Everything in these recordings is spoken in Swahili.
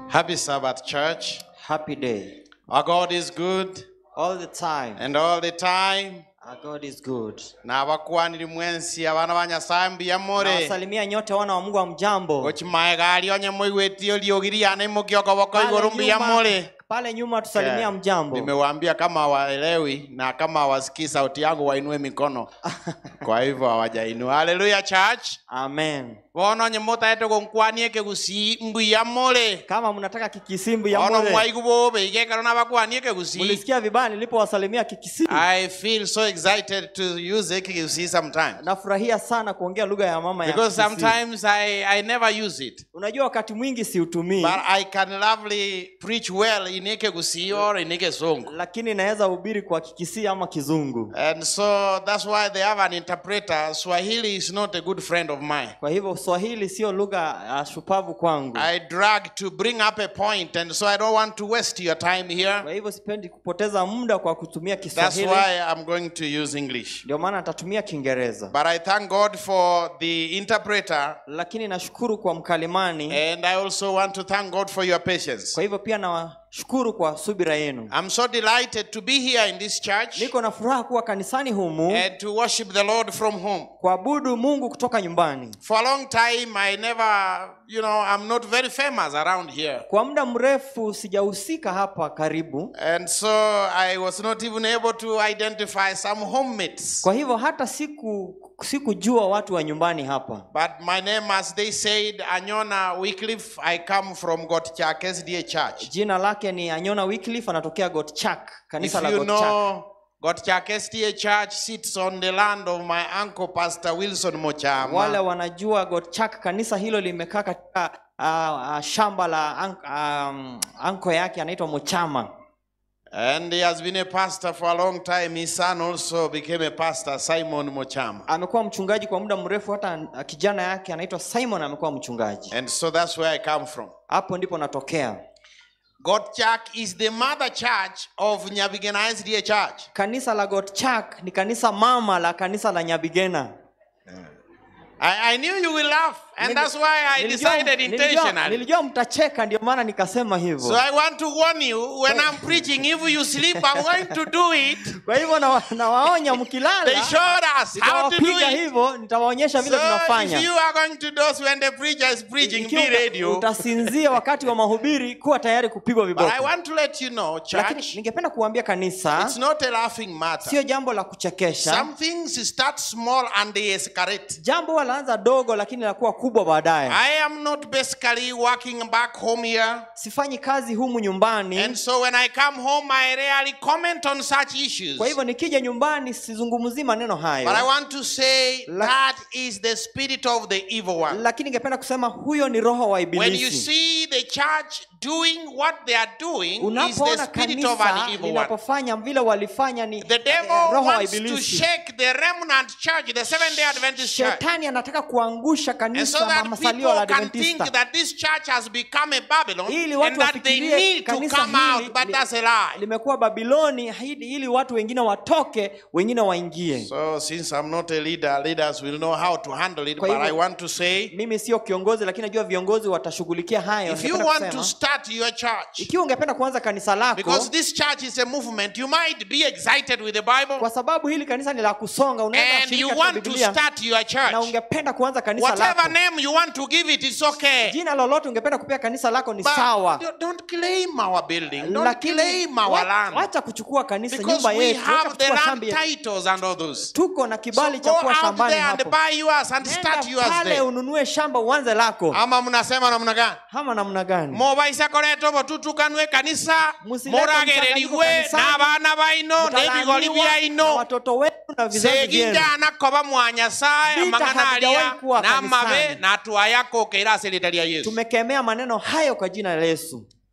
Happy Sabbath, church. Happy day. Our God is good, All the time. and all the time. Our God is good. n'abakwaniri mwensi abaana ba nyasaye mbiyamore Nawasalimia nyote wana wa Mungu wa mjambo. gokimae gali onye moigwetio liogiriana imogiokoboko Pale iguru nyuma- mbiyamore Pale nyuma tusalimia mjambo. nimewaambia kama hawaelewi na kama hawasikii sauti yangu wainue mikono kwa hivyo hawajainua haleluya church Amen. bono onye mutaete gonkwanie kegusi mbuyamore Kama mnataka kikisimbu ya bono mbole. mwaigu bobe igekero nabakwanie kegusi Mulisikia vibaya nilipowasalimia kikisimbu. I feel so excited to use kegusi sometimes Nafurahia sana kuongea lugha ya mama ya because Kikisimbu. sometimes I, I never use it Unajua wakati mwingi siutumii, but I can lovely preach well in Ekegusi or in Ekesongo. lakini naweza hubiri kwa kikisi ama kizungu. And so that's why they have an interpreter. Swahili is not a good friend of mine. Kwa hivyo Swahili sio lugha uh, shupavu kwangu. I drag to bring up a point, and so I don't want to waste your time here. Kwa hivyo sipendi kupoteza muda kwa kutumia That's Kiswahili, why I'm going to use English. ndio maana nitatumia Kiingereza. But I thank God for the interpreter, Lakini nashukuru kwa mkalimani, and I also want to thank God for your patience. kwa hivyo pia nawashukuru kwa subira yenu. I'm so delighted to be here in this church Niko na furaha kuwa kanisani humu and to worship the Lord from home. kuabudu Mungu kutoka nyumbani. For a long time, I never, you know, I'm not very famous around here. Kwa muda mrefu sijahusika hapa karibu, And so I was not even able to identify some homemates. kwa hivyo hata siku sikujua watu wa nyumbani hapa. But my name, as they said, Anyona Wycliffe. I come from Gotchak SDA Church. Jina lake ni Anyona Wycliffe, anatokea Gotchak, If kanisa la you Gotchak. know, Gotchak SDA Church sits on the land of my uncle, Pastor Wilson Wale Mochama. wanajua Gotchak, kanisa hilo limekaa katika uh, uh, shamba la an, um, anko yake anaitwa Mochama. And he has been a pastor for a long time. His son also became a pastor, Simon Mochama. Amekuwa mchungaji kwa muda mrefu, hata uh, kijana yake anaitwa Simon amekuwa mchungaji. And so that's where I come from. Hapo ndipo natokea. Gotchak is the mother church of Nyabigena SDA Church. Kanisa la Gotchak ni kanisa mama la kanisa la Nyabigena. I, I knew you will laugh, and Nili- that's why I nilijua- decided nilijua- intentionally. Nilijua mtacheka ndio maana nikasema So hivyo. I want to warn you when I'm preaching, if you sleep, I'm going to do it. Kwa hivyo na- nawaonya They mkilala showed us how to do nitawapiga it. hivyo, nitawaonyesha So vile if tunafanya. you are going to doze when the preacher is preaching, Ikiwa be uta- radio. utasinzia wakati wa mahubiri, kuwa tayari kupigwa But I viboko. want to let you know, Lakini church, ningependa kuambia kanisa, it's not a laughing matter. sio jambo la kuchekesha. Some things start small and they escalate. Jambo huwa laanza dogo, lakini lakuwa kubwa baadaye. I am not basically working back home here. Sifanyi kazi humu nyumbani, And so when I come home, I rarely comment on such issues. kwa hivyo nikija nyumbani sizungumzii maneno But I hayo, want to say La- that is the spirit of the evil one. lakini ningependa kusema huyo ni roho wa When you ibilisi. see the church doing what they are doing, is the Unapoona spirit of an kanisa evil one. linapofanya vile walifanya ni The eh, devil roho wa wants to ibilisi. shake the remnant church, the Seventh day Adventist church. Shetani anataka kuangusha And kanisa so na that masalio la people can think Adventista that this church has become a Babylon ili and watu that they wafikirie need to kanisa come out, hili but li- that's a lie. limekuwa Babiloni ili, ili watu wengine watoke, wengine waingie. So, since I'm not a leader, leaders will know how to handle it. Kwa But hivyo- I want to say Mimi sio kiongozi, lakini najua viongozi watashughulikia hayo. if you Ningependa want to kusema, start your church, ikiwa ungependa kuanza kanisa lako, because this church is a movement, you might be excited with the Bible kwa sababu hili kanisa ni la kusonga, unaweza and shiriki you katika want to Biblia start your na church. ungependa kuanza kanisa Whatever lako, name you want to give it, it's okay. jina lolote ungependa kupea kanisa lako ni But sawa, don't- don't claim our building. Don't lakini claim our wa- land. wacha kuchukua kanisa, Because nyumba we yetu, wacha have the kuchukua land shamba yetu. titles and all those. Tuko na So kibali go cha kuwa out shambani there and hapo. buy yours and start Nenda yours pale there. ununue shamba uanze lako, ama mnasema namna gani ama namna gani? mobaisa koretwo botutukanwe kanisa Musilete moragererigwe mchanganyiko n'abaana baino n'ebigori Mtalaaniwa na byaino watoto wenu na vizazi vyenu. seginjana koba mwa nyasaye Vita amang'anaria havijawahi kuwa n'amabe kanisani. natwaya kokeira ase rita rya yesu Tumekemea maneno hayo kwa jina la Yesu.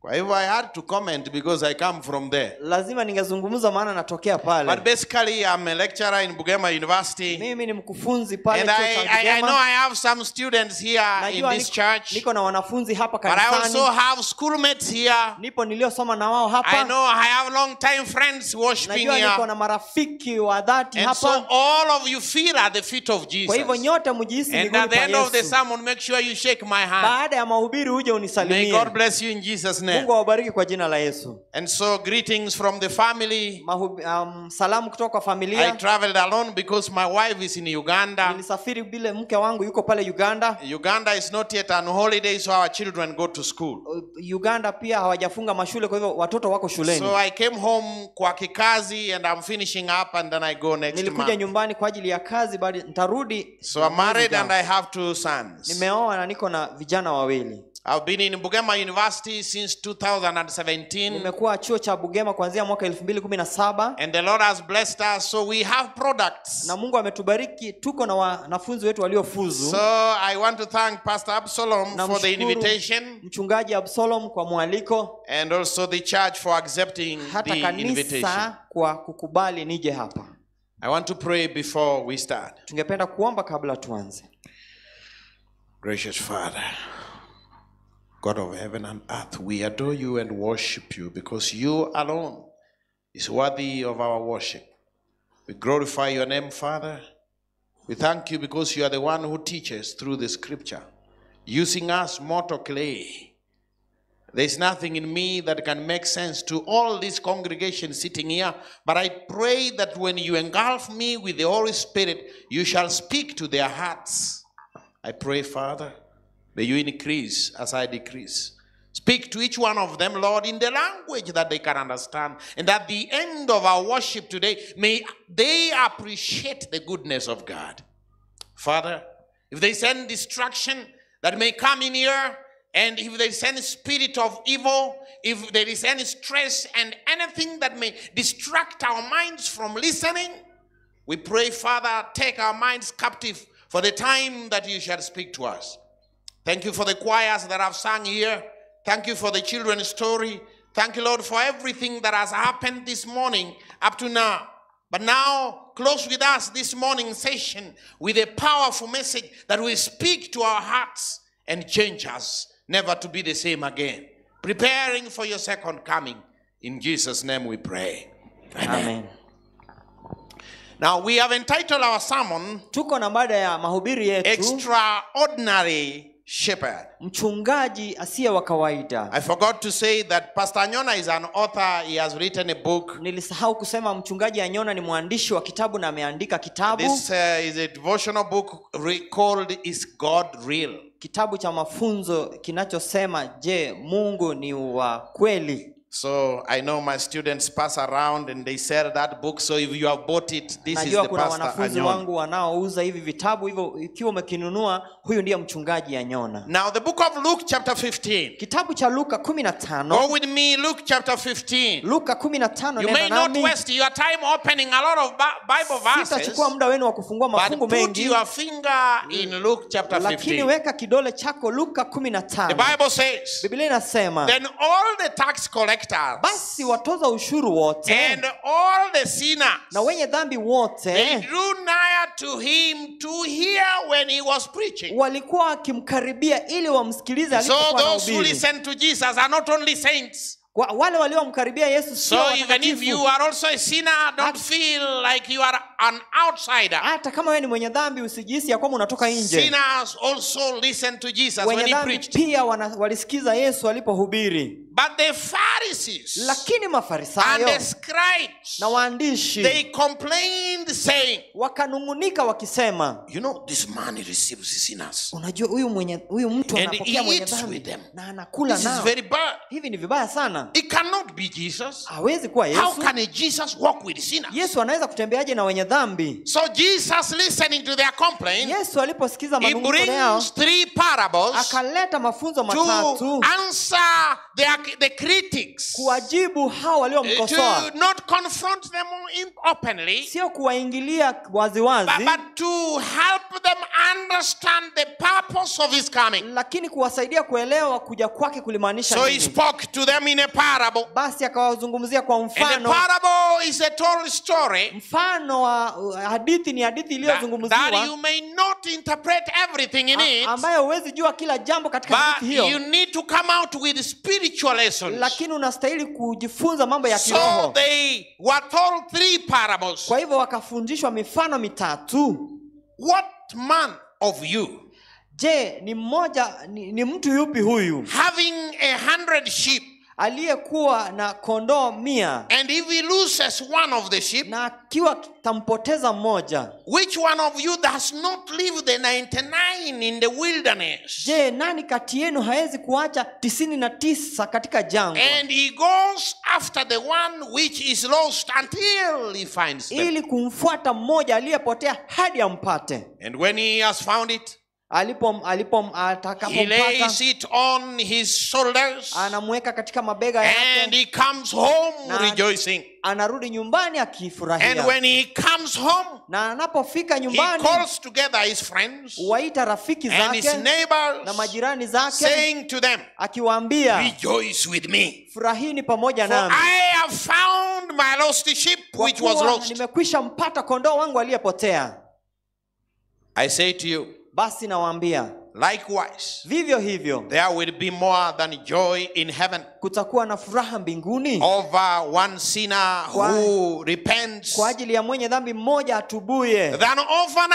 Kwa hivyo I had to comment because I come from there. lazima ningezungumza maana natokea pale But basically, I'm a lecturer in Bugema University. mimi ni mkufunzi pale And chuo I, cha I, I know Bugema. I have some students here in najua this niko, church. niko na wanafunzi hapa But I also kanisani have schoolmates here. nipo niliosoma na wao I hapa know I have long time friends worshiping najua niko here. na marafiki wa dhati And so hapa all of you feel at the feet of kwa hivyo Jesus. nyote mjihisi And miguuni at the pa end of the Yesu sermon, make sure you shake my hand. baada ya mahubiri uje May unisalimie God bless you in Jesus' name. mungu awabariki kwa jina la yesu And so, greetings from the family. Mahubi, um, salamu kutoka kwa I familia traveled alone because my wife is in Uganda. nilisafiri bila mke wangu yuko pale uganda Uganda is not yet on holiday, so our children go to school. uganda pia hawajafunga mashule kwa hivyo watoto wako shuleni So I came home kwa kikazi and I'm finishing up and then I go next nilikuja month. nyumbani kwa ajili ya kazi bali nitarudi So I'm married and I have two sons. nimeoa na niko na vijana wawili I've been in Bugema University since 2017 nimekuwa chuo cha bugema kuanzia mwaka 2017 and the Lord has blessed us. So we have products. na mungu ametubariki tuko na wanafunzi wetu waliofuzu So I want to thank Pastor Absalom for the Namshukuru invitation mchungaji absalom kwa mwaliko and also the church for accepting hata the invitation. kanisa kwa kukubali nije hapa I want to pray before we start. tungependa kuomba kabla tuanze Gracious Father, God of heaven and earth, we adore you and worship you because you alone is worthy of our worship. We glorify your name, Father. We thank you because you are the one who teaches through the scripture, using us mortal clay. There's nothing in me that can make sense to all this congregation sitting here, but I pray that when you engulf me with the Holy Spirit, you shall speak to their hearts. I pray, Father, may you increase as I decrease. Speak to each one of them, Lord, in the language that they can understand. And at the end of our worship today, may they appreciate the goodness of God. Father, if there is any distraction that may come in here, and if there is any spirit of evil, if there is any stress and anything that may distract our minds from listening, we pray, Father, take our minds captive for the time that you shall speak to us. Thank you for the choirs that have sung here. Thank you for the children's story. Thank you, Lord, for everything that has happened this morning up to now. But now, close with us this morning session with a powerful message that will speak to our hearts and change us never to be the same again. Preparing for your second coming. In Jesus' name we pray. amen Now, we have entitled our sermon tuko na mada ya mahubiri yetu Extraordinary Shepherd. mchungaji asiye wa kawaida I forgot to say that Pastor Nyona is an author. He has written a book. nilisahau kusema mchungaji anyona ni mwandishi wa kitabu na ameandika kitabu This uh, is a devotional book re- called Is God Real? kitabu cha mafunzo kinachosema je mungu ni wa kweli So I know my students pass around and they sell that book. So if you have bought it, this is najua the kuna Pastor wanafunzi Anyona. wangu wanaouza hivi vitabu hivyo ikiwa umekinunua huyu ndiye mchungaji anyona Now, the book of Luke, chapter 15. kitabu cha luka kumi na tano Go with me, Luke chapter 15. luka kumi na tano You nenda may not nami waste your time opening a lot of Bi- Bible verses, sitachukua muda wenu wa kufungua but mafungu put mengi your finger in Luke chapter lakini 15. weka kidole chako luka kumi na The tano Bible says, biblia inasema Then all the tax collectors basi watoza ushuru wote and all the sinners na wenye dhambi they wote drew nigh to him to hear when he was preaching. walikuwa wakimkaribia ili wamsikilize So alipokuwa those who anahubiri. listen to Jesus are not only saints. Wa- wale waliomkaribia yesu sio So even if watakatifu. you are also a sinner, don't feel like you are an outsider. hata kama wewe ni mwenye dhambi usijihisi ya kwamba unatoka nje Sinners also listen to Jesus when wenye he dhambi preached. pia wana, walisikiza yesu alipohubiri But the Pharisees lakini and mafarisayo the scribes, na waandishi they complained, saying, wakanung'unika wakisema You know, this man he receives sinners. unajua huyu mwenye huyu mtu And anapokea he mwenye eats with dhambi them. na anakula This is nao very bad. hivi ni vibaya sana It cannot be Jesus. hawezi kuwa How yesu can a Jesus walk with sinners? yesu anaweza kutembeaje na wenye dhambi So Jesus, listening to their complaint, yesu aliposikiza he manung'uniko yao brings three parables akaleta mafunzo to matatu answer their, the critics, kuwajibu hao waliomkosoa to not confront them in- openly, sio kuwaingilia but, waziwazi but to help them understand the purpose of his coming. lakini kuwasaidia kuelewa kuja kwake kulimaanisha So he nini spoke to them in a parable. basi akawazungumzia kwa And the mfano parable is a told story mfano wa uh, hadithi ni hadithi that, that iliyozungumziwa you may not interpret everything in a- it, ambayo huwezi jua kila jambo katika but hadithi you hiyo need to come out with spiritual lessons. lakini unastahili kujifunza mambo ya So kiroho they were told three parables. kwa hivyo wakafundishwa mifano mitatu What man of you, je ni mmoja ni, ni mtu yupi huyu having a hundred sheep, aliyekuwa na kondoo mia and if he loses one of the sheep, na akiwa tampoteza mmoja which one of you does not leave the 99 in the wilderness? je nani kati yenu hawezi kuacha tisini na tisa katika jangwa And he goes after the one which is lost until he finds them. ili kumfuata mmoja aliyepotea hadi ampate And when he has found it, alipo alipo he atakapompata lays it on his shoulders anamweka katika mabega and yake he comes home Na- rejoicing. anarudi nyumbani And akifurahia when he comes home, na anapofika he nyumbani calls together his friends waita rafiki and his zake na neighbors, majirani zake saying to them, akiwaambia Rejoice with me. furahini pamoja For nami I have found my lost sheep kwa which was kuwa lost. nimekwisha mpata kondoo wangu aliyepotea I say to you, basi nawaambia likewise, vivyo hivyo there will be more than joy in heaven kutakuwa na furaha mbinguni over one sinner who repents kwa ajili ya mwenye dhambi mmoja atubuye than over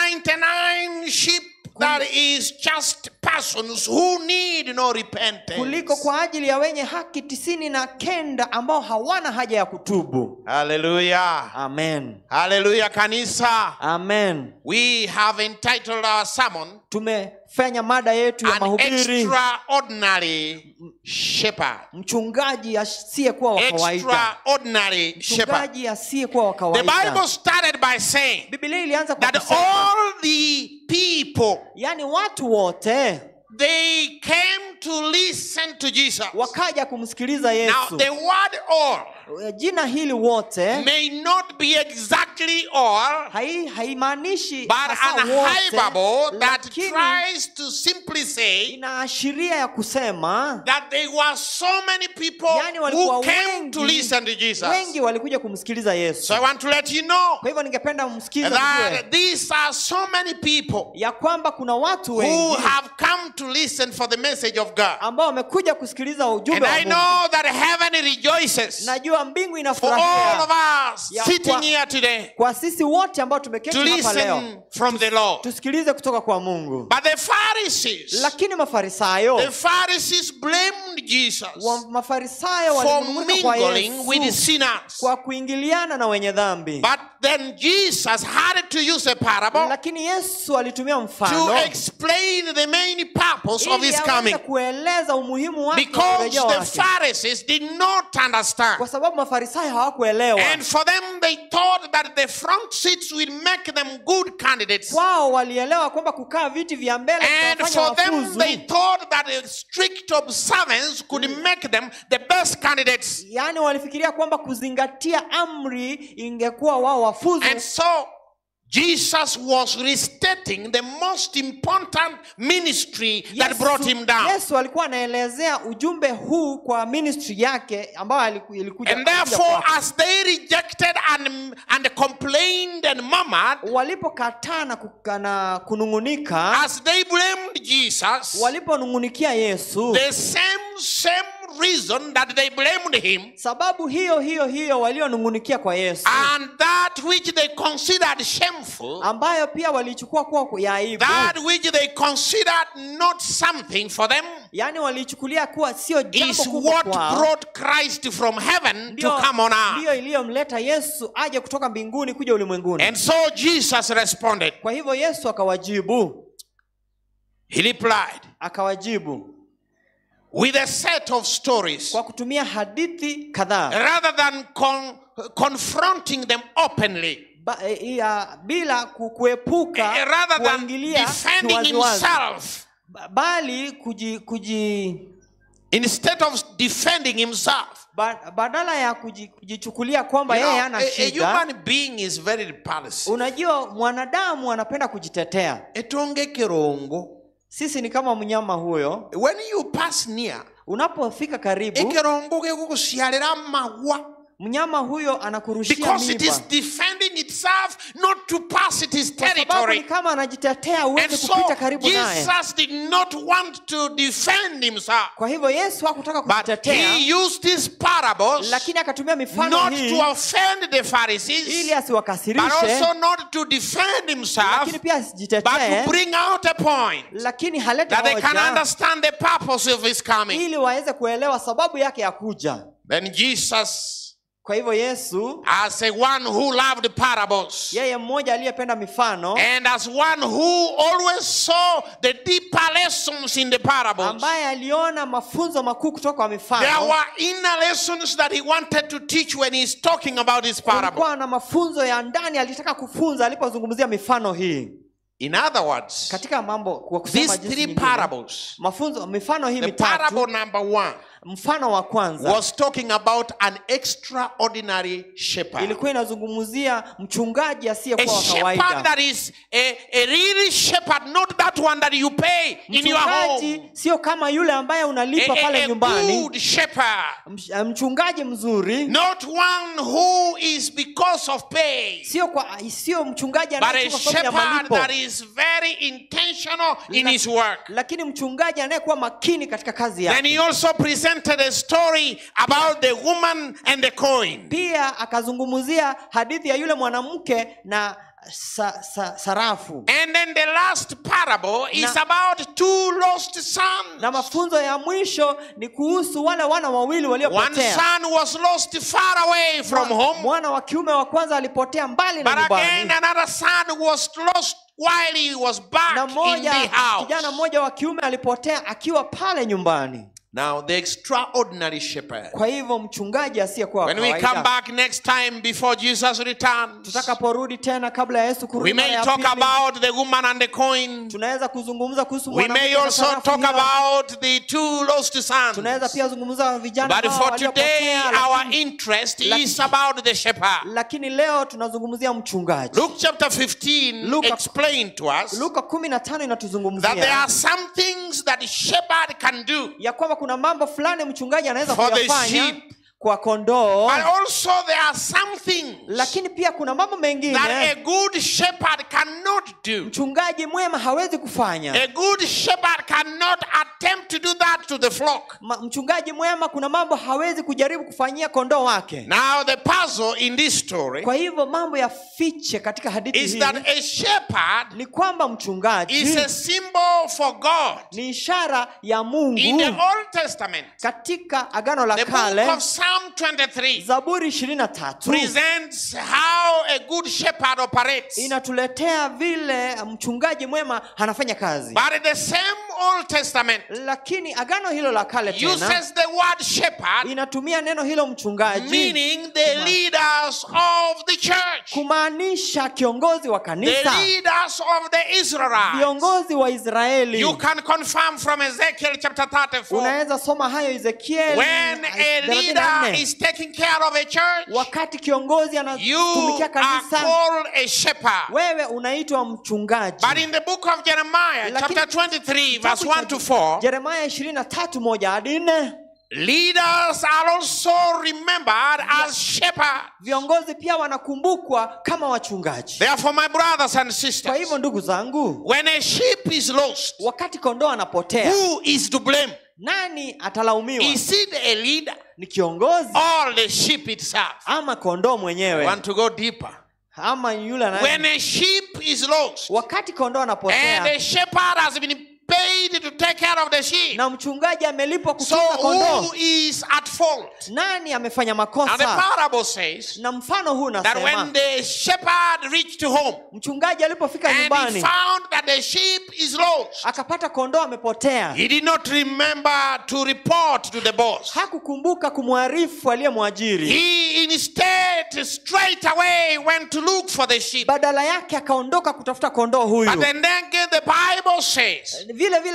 99 sheep that is just persons who need no repentance. kuliko kwa ajili ya wenye haki tisini na kenda ambao hawana haja ya kutubu Hallelujah. amen Hallelujah, Kanisa. amen We have entitled our sermon tumefanya mada yetu ya An mahubiri Extraordinary Shepherd. mchungaji asiyekuwa wa kawaida Extraordinary Shepherd. mchungaji asiyekuwa wa The kawaida Bible started by saying biblia ilianza kwa that kusema all the people yaani watu wote they came to listen to Jesus. wakaja kumsikiliza Now yesu the word all jina hili wote may not be exactly all, hai- haimaanishi but hasa an wote, hyperbole that lakini tries to simply say inaashiria ya kusema that there were so many people yani walikuwa who came wengi, to listen to Jesus. wengi walikuja kumsikiliza yesu So I want to let you know kwa hivyo ningependa msikize mjue that these are so many people ya kwamba kuna watu who wengi have come to listen for the message of God. ambao wamekuja kusikiliza And ujumbe wa I Mungu. know that heaven rejoices najua mbingu for all inafurahia of us Ya sitting kwa- here today kwa sisi wote ambao to tumeketi hapa leo listen from the Lord. tusikilize kutoka kwa mungu But the Pharisees, lakini mafarisayo the Pharisees blamed Jesus wa mafarisayo for walimnung'unika kwa mingling with yesu sinners. kwa kuingiliana na wenye dhambi But then Jesus had to use a parable lakini yesu alitumia to mfano explain the main purpose of ili his aweze coming. kueleza umuhimu wake wa Because urejeo the wake Pharisees did not understand. kwa sababu mafarisayo hawakuelewa And for them, they thought that the front seats will make them good candidates. kwao walielewa kwamba kukaa viti vya mbele And vitawafanya for them, wafuzu they thought that a strict observance could make them the best candidates. yaani walifikiria kwamba kuzingatia amri ingekuwa wao wafuzu And so, Jesus was restating the most important ministry that brought him down. yesu alikuwa anaelezea ujumbe huu kwa ministry yake ambayo aliku- ilikuja And kuja therefore, kwake. as they rejected and, and complained and murmured, walipokataa na kuka- na kunung'unika as they blamed Jesus, waliponung'unikia yesu the same, same reason that they blamed him, sababu hiyo hiyo hiyo walionung'unikia kwa yesu and that which they considered shameful, ambayo pia walichukua kuwa ya aibu that which they considered not something for them, yaani walichukulia kuwa sio jambo is kubwa what kwao brought Christ from heaven to Ndio- come on earth. ndiyo iliyomleta yesu aje kutoka mbinguni kuja ulimwenguni And so Jesus responded. kwa hivyo yesu akawajibu He replied akawajibu with a set of stories kwa kutumia hadithi kadhaa rather than con- confronting them openly, ba, e, ya, bila ku- kuepuka eh, rather than kuwaingilia defending kiwaziwazi. himself. Ba- bali kuji, kuji Instead of defending himself, ba, badala ya kuji- kujichukulia kwamba You know, yeye a, hana a shida human being is very repulsive. unajua mwanadamu anapenda kujitetea Etonge kirongo. sisi ni kama mnyama huyo When you pass near, unapofika karibu ekirongo gigukuciarira magwa mnyama huyo anakurushia because it mimba is defending itself not to pass its kwa sababu ni territory. kama anajitetea And uweze so kupita karibu naye Jesus did not want to defend himself, kwa hivyo yesu hakutaka but kujitetea he used these parables lakini akatumia mifano not hii to offend the ili Pharisees, but asiwakasirishe also not to defend himself, lakini pia but asijitetee to bring out a point lakini halete that they can hoja understand the purpose of his coming. ili waweze kuelewa sababu yake ya kuja Then Jesus, kwa hivyo yesu as a one who loved parables, yeye mmoja aliyependa mifano and as one who always saw the deeper lessons in the parables, ambaye aliona mafunzo makuu kutoka kwa there mifano were inner lessons that he wanted to teach when he's talking about his parables. kulikuwa na mafunzo ya ndani alitaka kufunza alipozungumzia mifano hii In other words, katika mambo kwa kusema these jinsi three nyingine, parables, mafunzo mifano hii the mitatu parable number one mfano wa kwanza was talking about an extraordinary shepherd. ilikuwa inazungumzia mchungaji A asiyekuwa wa shepherd kawaida that is a, a real shepherd, not that one that you pay in your home. mchungaji sio kama yule ambaye A, unalipa a- pale a nyumbani good shepherd, Mch- mchungaji mzuri not one who is because of pay, sio kwa sio mchungaji but a anayetoka kwa sababu ya shepherd malipo that is very intentional in La- his work. lakini mchungaji anayekuwa makini katika kazi Then he yake also presented a story about the woman and the coin. pia akazungumzia hadithi ya yule mwanamke na sa, sa, sarafu And then the last parable is Na- about two lost sons. na mafunzo ya mwisho ni kuhusu wale wana wawili One waliopotea son was lost far away from Mwa- home, mwana wa kiume wa kwanza alipotea mbali na but again nyumbani another son was lost while he was back na in mmoja the kijana house. mmoja wa kiume alipotea akiwa pale nyumbani Now, the extraordinary shepherd. kwa hivyo mchungaji asiyekuwa wa When we come kawaida back next time before Jesus returns, tutakaporudi tena kabla ya yesu we kurudi mara may ya talk pili, about the woman and the coin. tunaweza kuzungumza kuhusu We mwanamke may na also sarafu talk hiyo. about the two lost sons. tunaweza pia zungumza vijana But hawa for today, waliopotea, our lakini, interest lakini- is about the shepherd. lakini leo tunazungumzia mchungaji Luke chapter 15 Luka- explained to us luka kumi na tano that there inatuzungumzia are some things that shepherd can do, ya kwamba kuna mambo fulani mchungaji anaweza For the kuyafanya sheep. kwa kondoo but also there are some things lakini pia kuna mambo that a mengine good shepherd cannot do. mchungaji mwema hawezi kufanya A good shepherd cannot attempt to do that to the flock. Ma, mchungaji mwema kuna mambo hawezi kujaribu kufanyia kondoo wake Now, the puzzle in this story kwa hivyo mambo ya fiche katika hadithi is hii that a shepherd ni kwamba mchungaji is a symbol for God. ni ishara ya In the mungu Old Testament, katika agano la the book kale of Psalm 23 zaburi ishirini na tatu presents how a good shepherd operates. inatuletea vile mchungaji mwema anafanya kazi But in the same Old Testament lakini agano hilo la kale tena uses the word shepherd, inatumia neno hilo mchungaji meaning the leaders of the church, kumaanisha kiongozi wa the kanisa leaders of the Israelites. viongozi wa israeli You can confirm from Ezekiel chapter 34 unaweza soma hayo ezekieli when a leader 34. is taking care of a church, wakati kiongozi you anatumikia are kanisa called a shepherd. wewe unaitwa mchungaji But in the book of Jeremiah, Lakini- chapter 23, verse Kitabu 1 to cha 4, Yeremia ishirini na tatu moja hadi nne leaders are also remembered as shepherds. viongozi pia wanakumbukwa kama wachungaji Therefore, my brothers and kwa sisters, hivyo ndugu zangu when a sheep is lost, wakati kondoo anapotea who is to blame? nani atalaumiwa Is it a leader ni kiongozi or the sheep itself? ama kondoo I mwenyewe want to go deeper. ama yule ana- When a sheep is lost wakati kondoo and anapotea the shepherd has been paid to take care of the sheep, na mchungaji amelipwa so kutunza kondoo who is at fault? nani amefanya Now, the makosa parable says na mfano huu that unasema when the shepherd reached home mchungaji alipofika and he nyumbani found that the sheep is lost, akapata kondoo amepotea he did not remember to report to the boss. hakukumbuka kumwarifu aliyemwajiri He instead straight away went to look for the sheep. badala yake akaondoka kutafuta kondoo huyu But then again, the Bible says vile vile biblia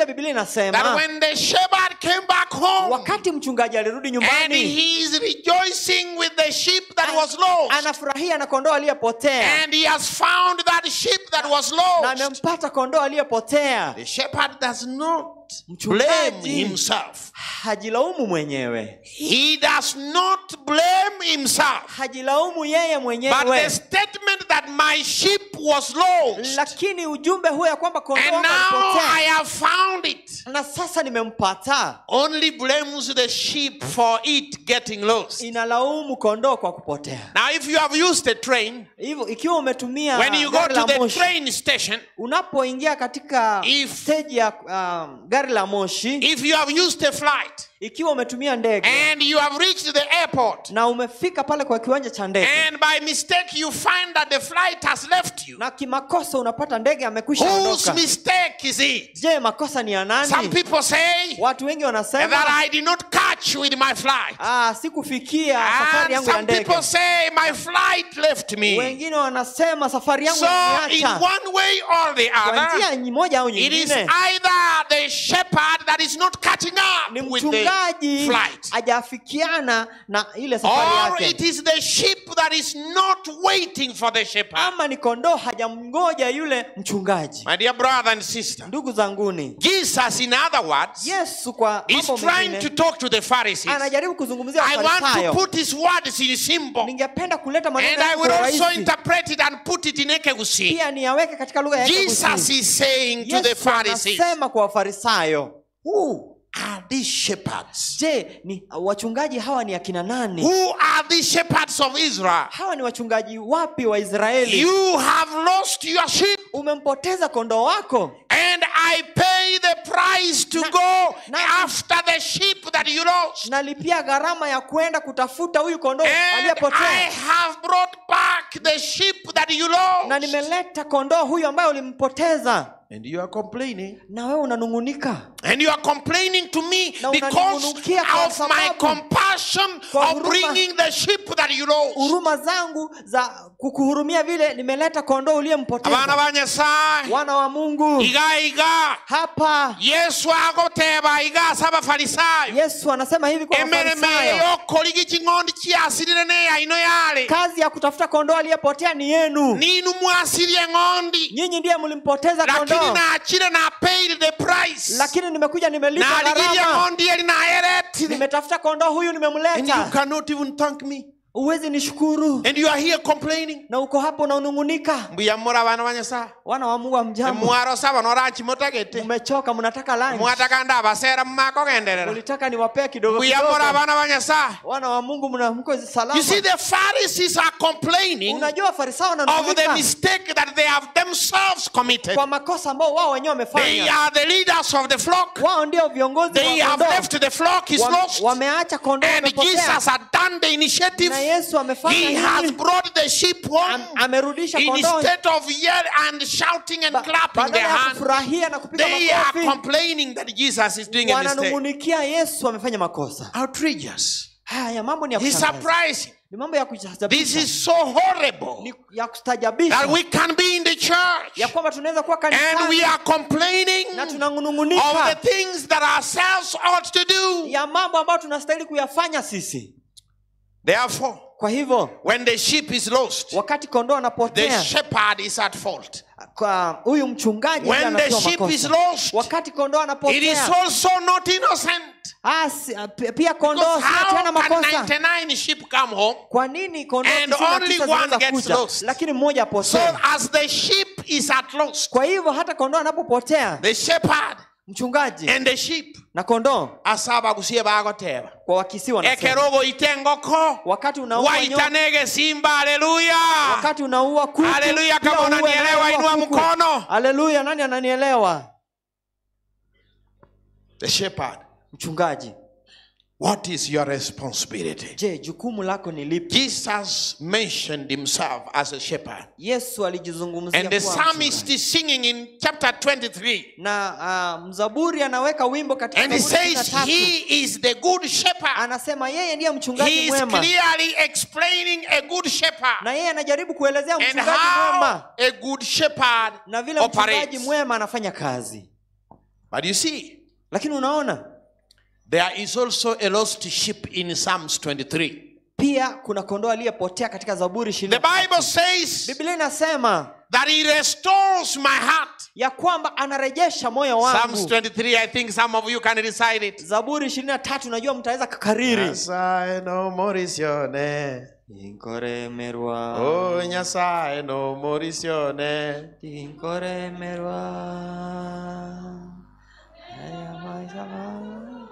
inasema that when the shepherd came back home wakati mchungaji alirudi and nyumbani he is rejoicing with the sheep that was lost, anafurahia na kondoo aliyepotea and he has found that sheep that was na lost, amempata kondoo aliyepotea the shepherd does not blame Mchungaji. himself. hajilaumu mwenyewe He does not blame himself. hajilaumu yeye But the mwenyewe statement that my sheep was lost, lakini ujumbe huo ya kwamba kondoo and wangu now alipotea I have found it, na sasa nimempata only blames the sheep for it getting lost. inalaumu kondoo kwa kupotea Now, if you have used a train, hivyo ikiwa umetumia when you go gari to la the moshi train station, unapoingia katika If- stage ya um, gari la moshi if you have used a flight ikiwa umetumia ndege and you have reached the airport, na umefika pale kwa kiwanja cha ndege and by mistake you find that the flight has left you, na kimakosa unapata ndege amekwisha whose ondoka mistake is it? je makosa ni ya Some nani people say watu wengi that wanasema I did not catch with my flight. ah, sikufikia safari And yangu ya some ndege people say my flight left me. wengine wanasema safari yangu So, in imeniacha one way or the kwa other, njia nyi- moja au it is nyingine either the shepherd that is not catching ni up with the mchungaji flight, hajafikiana na ile safari or yake it is the sheep that is not waiting for the shepherd. ama ni kondoo hajamngoja yule mchungaji My dear brother and sister, ndugu zanguni Jesus, in other words, yesu kwa is mambo trying to mengine talk to the Pharisees. anajaribu kuzungumzia I want to wafarisayo put his words in symbol, ningependa kuleta and maneno I yangu will kwa also urahisi interpret it and put it in Ekegusi. pia niyaweke katika lugha ya Jesus Kiebrania. is saying to the yesu Pharisees, anasema kwa wafarisayo Who are these shepherds? je ni wachungaji hawa ni akina nani Who are these shepherds of Israel? hawa ni wachungaji wapi wa israeli You have lost your sheep, umempoteza kondoo wako and I pay the price to Na- go na- after the sheep that you lost. nalipia gharama ya kwenda kutafuta huyu kondoo And I aliyepotea have brought back the sheep that you na lost. nimeleta kondoo huyu ambaye ulimpoteza And you are complaining. na wewe unanung'unika And you are complaining to me Na because unanung'unikia kwa of my sababu- compassion kwa of huruma- bringing the sheep that you lost. huruma zangu za kukuhurumia vile nimeleta kondoo abana uliyempoteza ba nyasaye wana wa mungu iga iga hapa yesu agoteba iga asa abafarisayo yesu anasema hivi kwa emereme wafarisayo ey'okoliga eking'ondi kyasirire neyaino yale kazi ya kutafuta kondoo aliyepotea ni yenu ninu mwasirie eng'ondi nyinyi ndiye mlimpoteza lakini kondoo nakire na paid the price lakini nimekuja nimelipa naligirie gharama eng'ondi eri nayeretire nimetafuta kondoo huyu and you nimemleta cannot even thank me uwezi nishukuru and you are here complaining na uko hapo unaunung'unika mbuyamura abana ba nyasaye wana wa mungu amjambo emwarosa bano ranchimotagete mmechoka mnataka lunch mwatakanda abasera mumakogenderera ulitaka niwapee kidogo mbuyamura kidogo abana ba nyasaye wana wa mungu mna mko salama You see, the Pharisees are complaining unajua farisayo of the wananung'unika mistake that they have themselves committed. kwa makosa ambao wao wenyewe They wamefanya are the leaders of the flock. wao ndio viongozi They wa have kondoo left the flock is Wame- lost. wameacha kondoo And wamepotea Jesus had done the initiative. na yesu amefanya He has nini brought the sheep home Am- amerudisha kondoo instead of yelling and shouting and Ba- clapping badala their ya hands. kufurahia na kupiga They are makofi complaining that Jesus is doing a mistake. wananung'unikia yesu amefanya makosa Outrageous. haya mambo ni ya It's kushangaza surprising. ni mambo ya This kustajabisha is so horrible ni ya kustajabisha that we can be in the church ya kwamba tunaweza kuwa and we kanisani are complaining na of tunanung'unika the things that ourselves ought to do. ya mambo ambayo tunastahili kuyafanya sisi Therefore, kwa hivyo when the sheep is lost, wakati kondoo the anapotea shepherd is at fault. kwa huyu mchungaji ndiye When the anatoa sheep is makosa lost, wakati kondoo it is anapotea also not innocent. ah, si- ah, pi- pia kondoo Because si atiana how can makosa 99 sheep come home? kwa nini kondoo And tisini na only tisa one zinaweza gets kuja lost? lakini mmoja So apotee as the sheep is at lost, kwa hivyo hata kondoo anapopotea the shepherd mchungaji and the sheep na kondoo asaba gusie bagoteba. kwa wakisi wanasema Ekerogo itengoko. wakati unaua nyoka, Waitanege simba, haleluya. wakati unaua kuku Haleluya, pia kama uue unanielewa, anayeua inua kuku. mkono. haleluya nani ananielewa The shepherd. mchungaji What is your responsibility? je jukumu lako ni lipi Jesus mentioned himself as a shepherd. yesu alijizungumzia And the kuwa psalmist mchungaji. is singing in chapter 23. na uh, mzaburi anaweka wimbo katika And he Zaburi says 23. he is the good shepherd. anasema yeye ndiye He mchungaji is mwema clearly explaining a good shepherd na yeye anajaribu kuelezea and mchungaji how mwema a good shepherd na vile mchungaji operates. mwema anafanya kazi But you see, lakini unaona there is also a lost sheep in Psalms 23. pia kuna kondoo aliyepotea katika zaburi The ishirini Bible says biblia inasema that He restores my heart. ya kwamba anarejesha moyo Psalms wangu 23, I think some of you can recite it. zaburi ishirini na tatu najua mtaweza kakariri Nyasaye no morisione. inkoremerwa Oh, Nyasaye no morisione. inkoremerwa Haya maisha ma-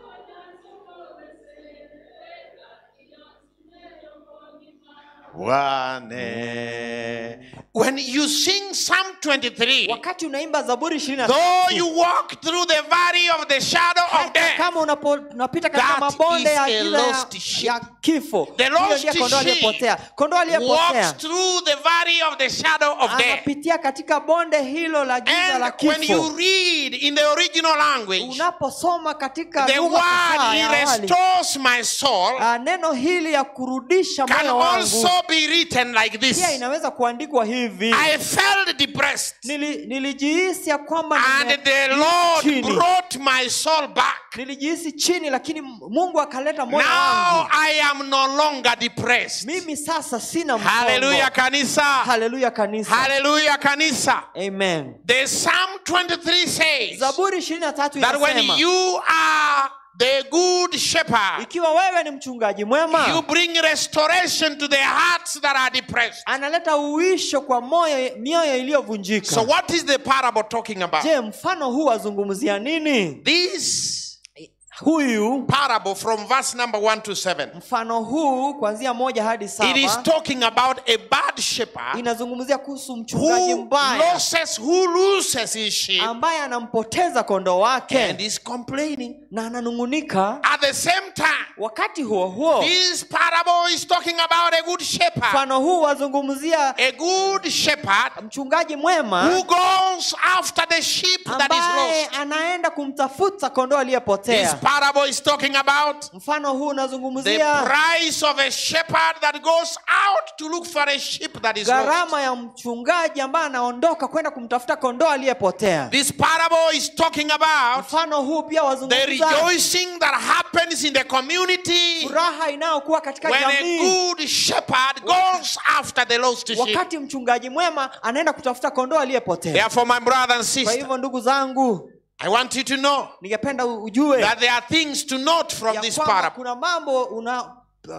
Wane. When you sing Psalm 23, wakati unaimba zaburi ishirini na though tatu you walk through the valley of the shadow of hata death, kama unapo- unapita katika That mabonde is ya a giza lost ya, sheep. ya kifo The hiyo lost ndiye kondoo sheep aliyepotea kondoo aliyepotea walks through the valley of the shadow of death. anapitia katika bonde hilo la giza la And when kifo you read in the original language, unaposoma katika the lugha fasaha word ya He awali, restores my soul ah, neno hili ya kurudisha can moyo wangu also be written like pia this inaweza kuandikwa hivi I felt depressed, Nili, nilijihisi ya kwamba and nime- the Lord chini. brought my soul back. nilijihisi chini lakini mungu akaleta moyo Now wangu I am no longer depressed. mimi sasa sina Hallelujah, msongo kanisa. haleluya kanisa Hallelujah, kanisa. amen The Psalm 23 says zaburi ishirini na tatu that when inasema you are the good shepherd, ikiwa wewe ni mchungaji mwema you bring restoration to the hearts that are depressed. analeta uisho kwa moyo mioyo iliyovunjika So, what is the parable talking about? je mfano huu wazungumzia nini This huyu parable from verse number 1 to 7 mfano huu kuanzia moja hadi it is saba talking about a bad shepherd inazungumzia kuhusu mchungaji who mbaya loses who loses his sheep ambaye anampoteza kondoo and wake is complaining na ananung'unika at the same time wakati huo huo this parable is talking about a good shepherd mfano huu wazungumzia a good shepherd mchungaji mwema who goes after the sheep that is ambaye lost anaenda kumtafuta kondoo this aliyepotea parable is talking about mfano huu the unazungumzia price of a shepherd that goes out to look for a sheep that is lost gharama ya mchungaji ambaye anaondoka kwenda kumtafuta kondoo aliyepotea This parable is talking about mfano huu pia the wazungumza rejoicing that happens in the community furaha inayokuwa katika when a jamii good shepherd goes after the lost sheep. wakati mchungaji mwema anaenda kutafuta kondoo aliyepotea Therefore, my brother and kwa sister, hivyo ndugu zangu I want you to know ningependa u- ujue that there are things to note from ya this kwamba parable. kuna mambo una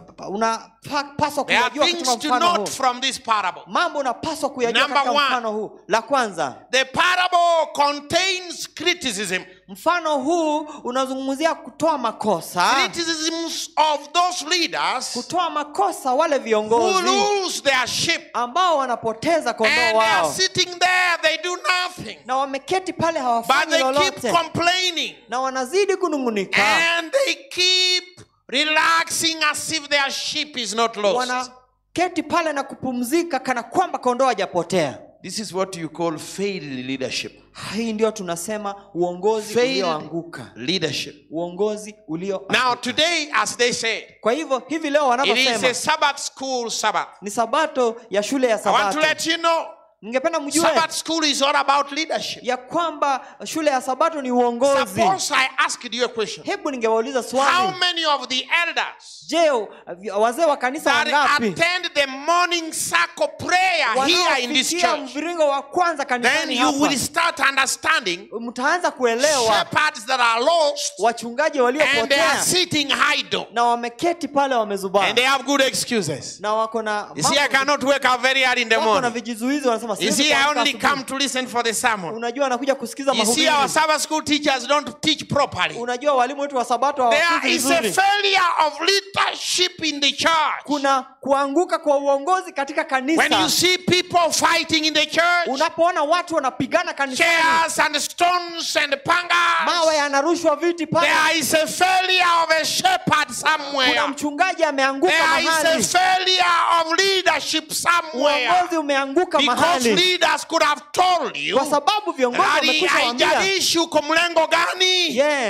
unapaswa There are kuyajua things katika to mfano huu note from this parable. mambo unapaswa kuyajua Number katika one. mfano huu la kwanza The parable contains criticism, mfano huu unazungumzia kutoa makosa criticisms of those leaders kutoa makosa wale who viongozi lose their sheep ambao wanapoteza and kondoo they are wao sitting there, they do nothing, na wameketi pale but hawafanyi they keep lolote complaining. na wanazidi kunung'unika and they keep relaxing as if their sheep is not lost. wanaketi pale na kupumzika kana kwamba kondoo hajapotea This is what you call failed leadership. hii ndio tunasema uongozi Failed ulioanguka leadership. uongozi ulio Now, today, as they said, kwa hivyo hivi leo it is a wanavyosema Sabbath school Sabbath. ni sabato ya shule ya I want to sabato let you know ningependa mjue Sabbath school is all about leadership. ya kwamba shule ya sabato ni uongozi Suppose I asked you a question. hebu ningewauliza How swali many of the elders je wazee wa kanisa that wangapi attend the morning circle prayer here in this wanaofikia church, mviringo wa kwanza then kanisani you will hapa start understanding mtaanza kuelewa shepherds that are lost wachungaji and they are waliopotea sitting idle na wameketi pale wamezubaa and they have good excuses. na wako na You see, I mambo- cannot wake up very early in the wako na morning. vijizuizi wanasema You "Siwezi see, I kuamka only asubuhi." come to listen for the sermon. unajua anakuja kusikiza You see, mahubiri our Sabbath school teachers don't teach properly. unajua walimu wetu wa sabato There hawafunzi is a vizuri failure of leadership in the church. kuna kuanguka kwa uongozi katika When you kanisa see people fighting in the church, unapoona watu wanapigana kanisani chairs and stones and pangas, mawe yanarushwa viti pale there is a failure of a shepherd somewhere. kuna mchungaji ameanguka There is a mahali failure of leadership somewhere. uongozi umeanguka Because mahali leaders could have told you kwa sababu viongozi that wamekwisha waambia haijalishi uko mlengo gani yes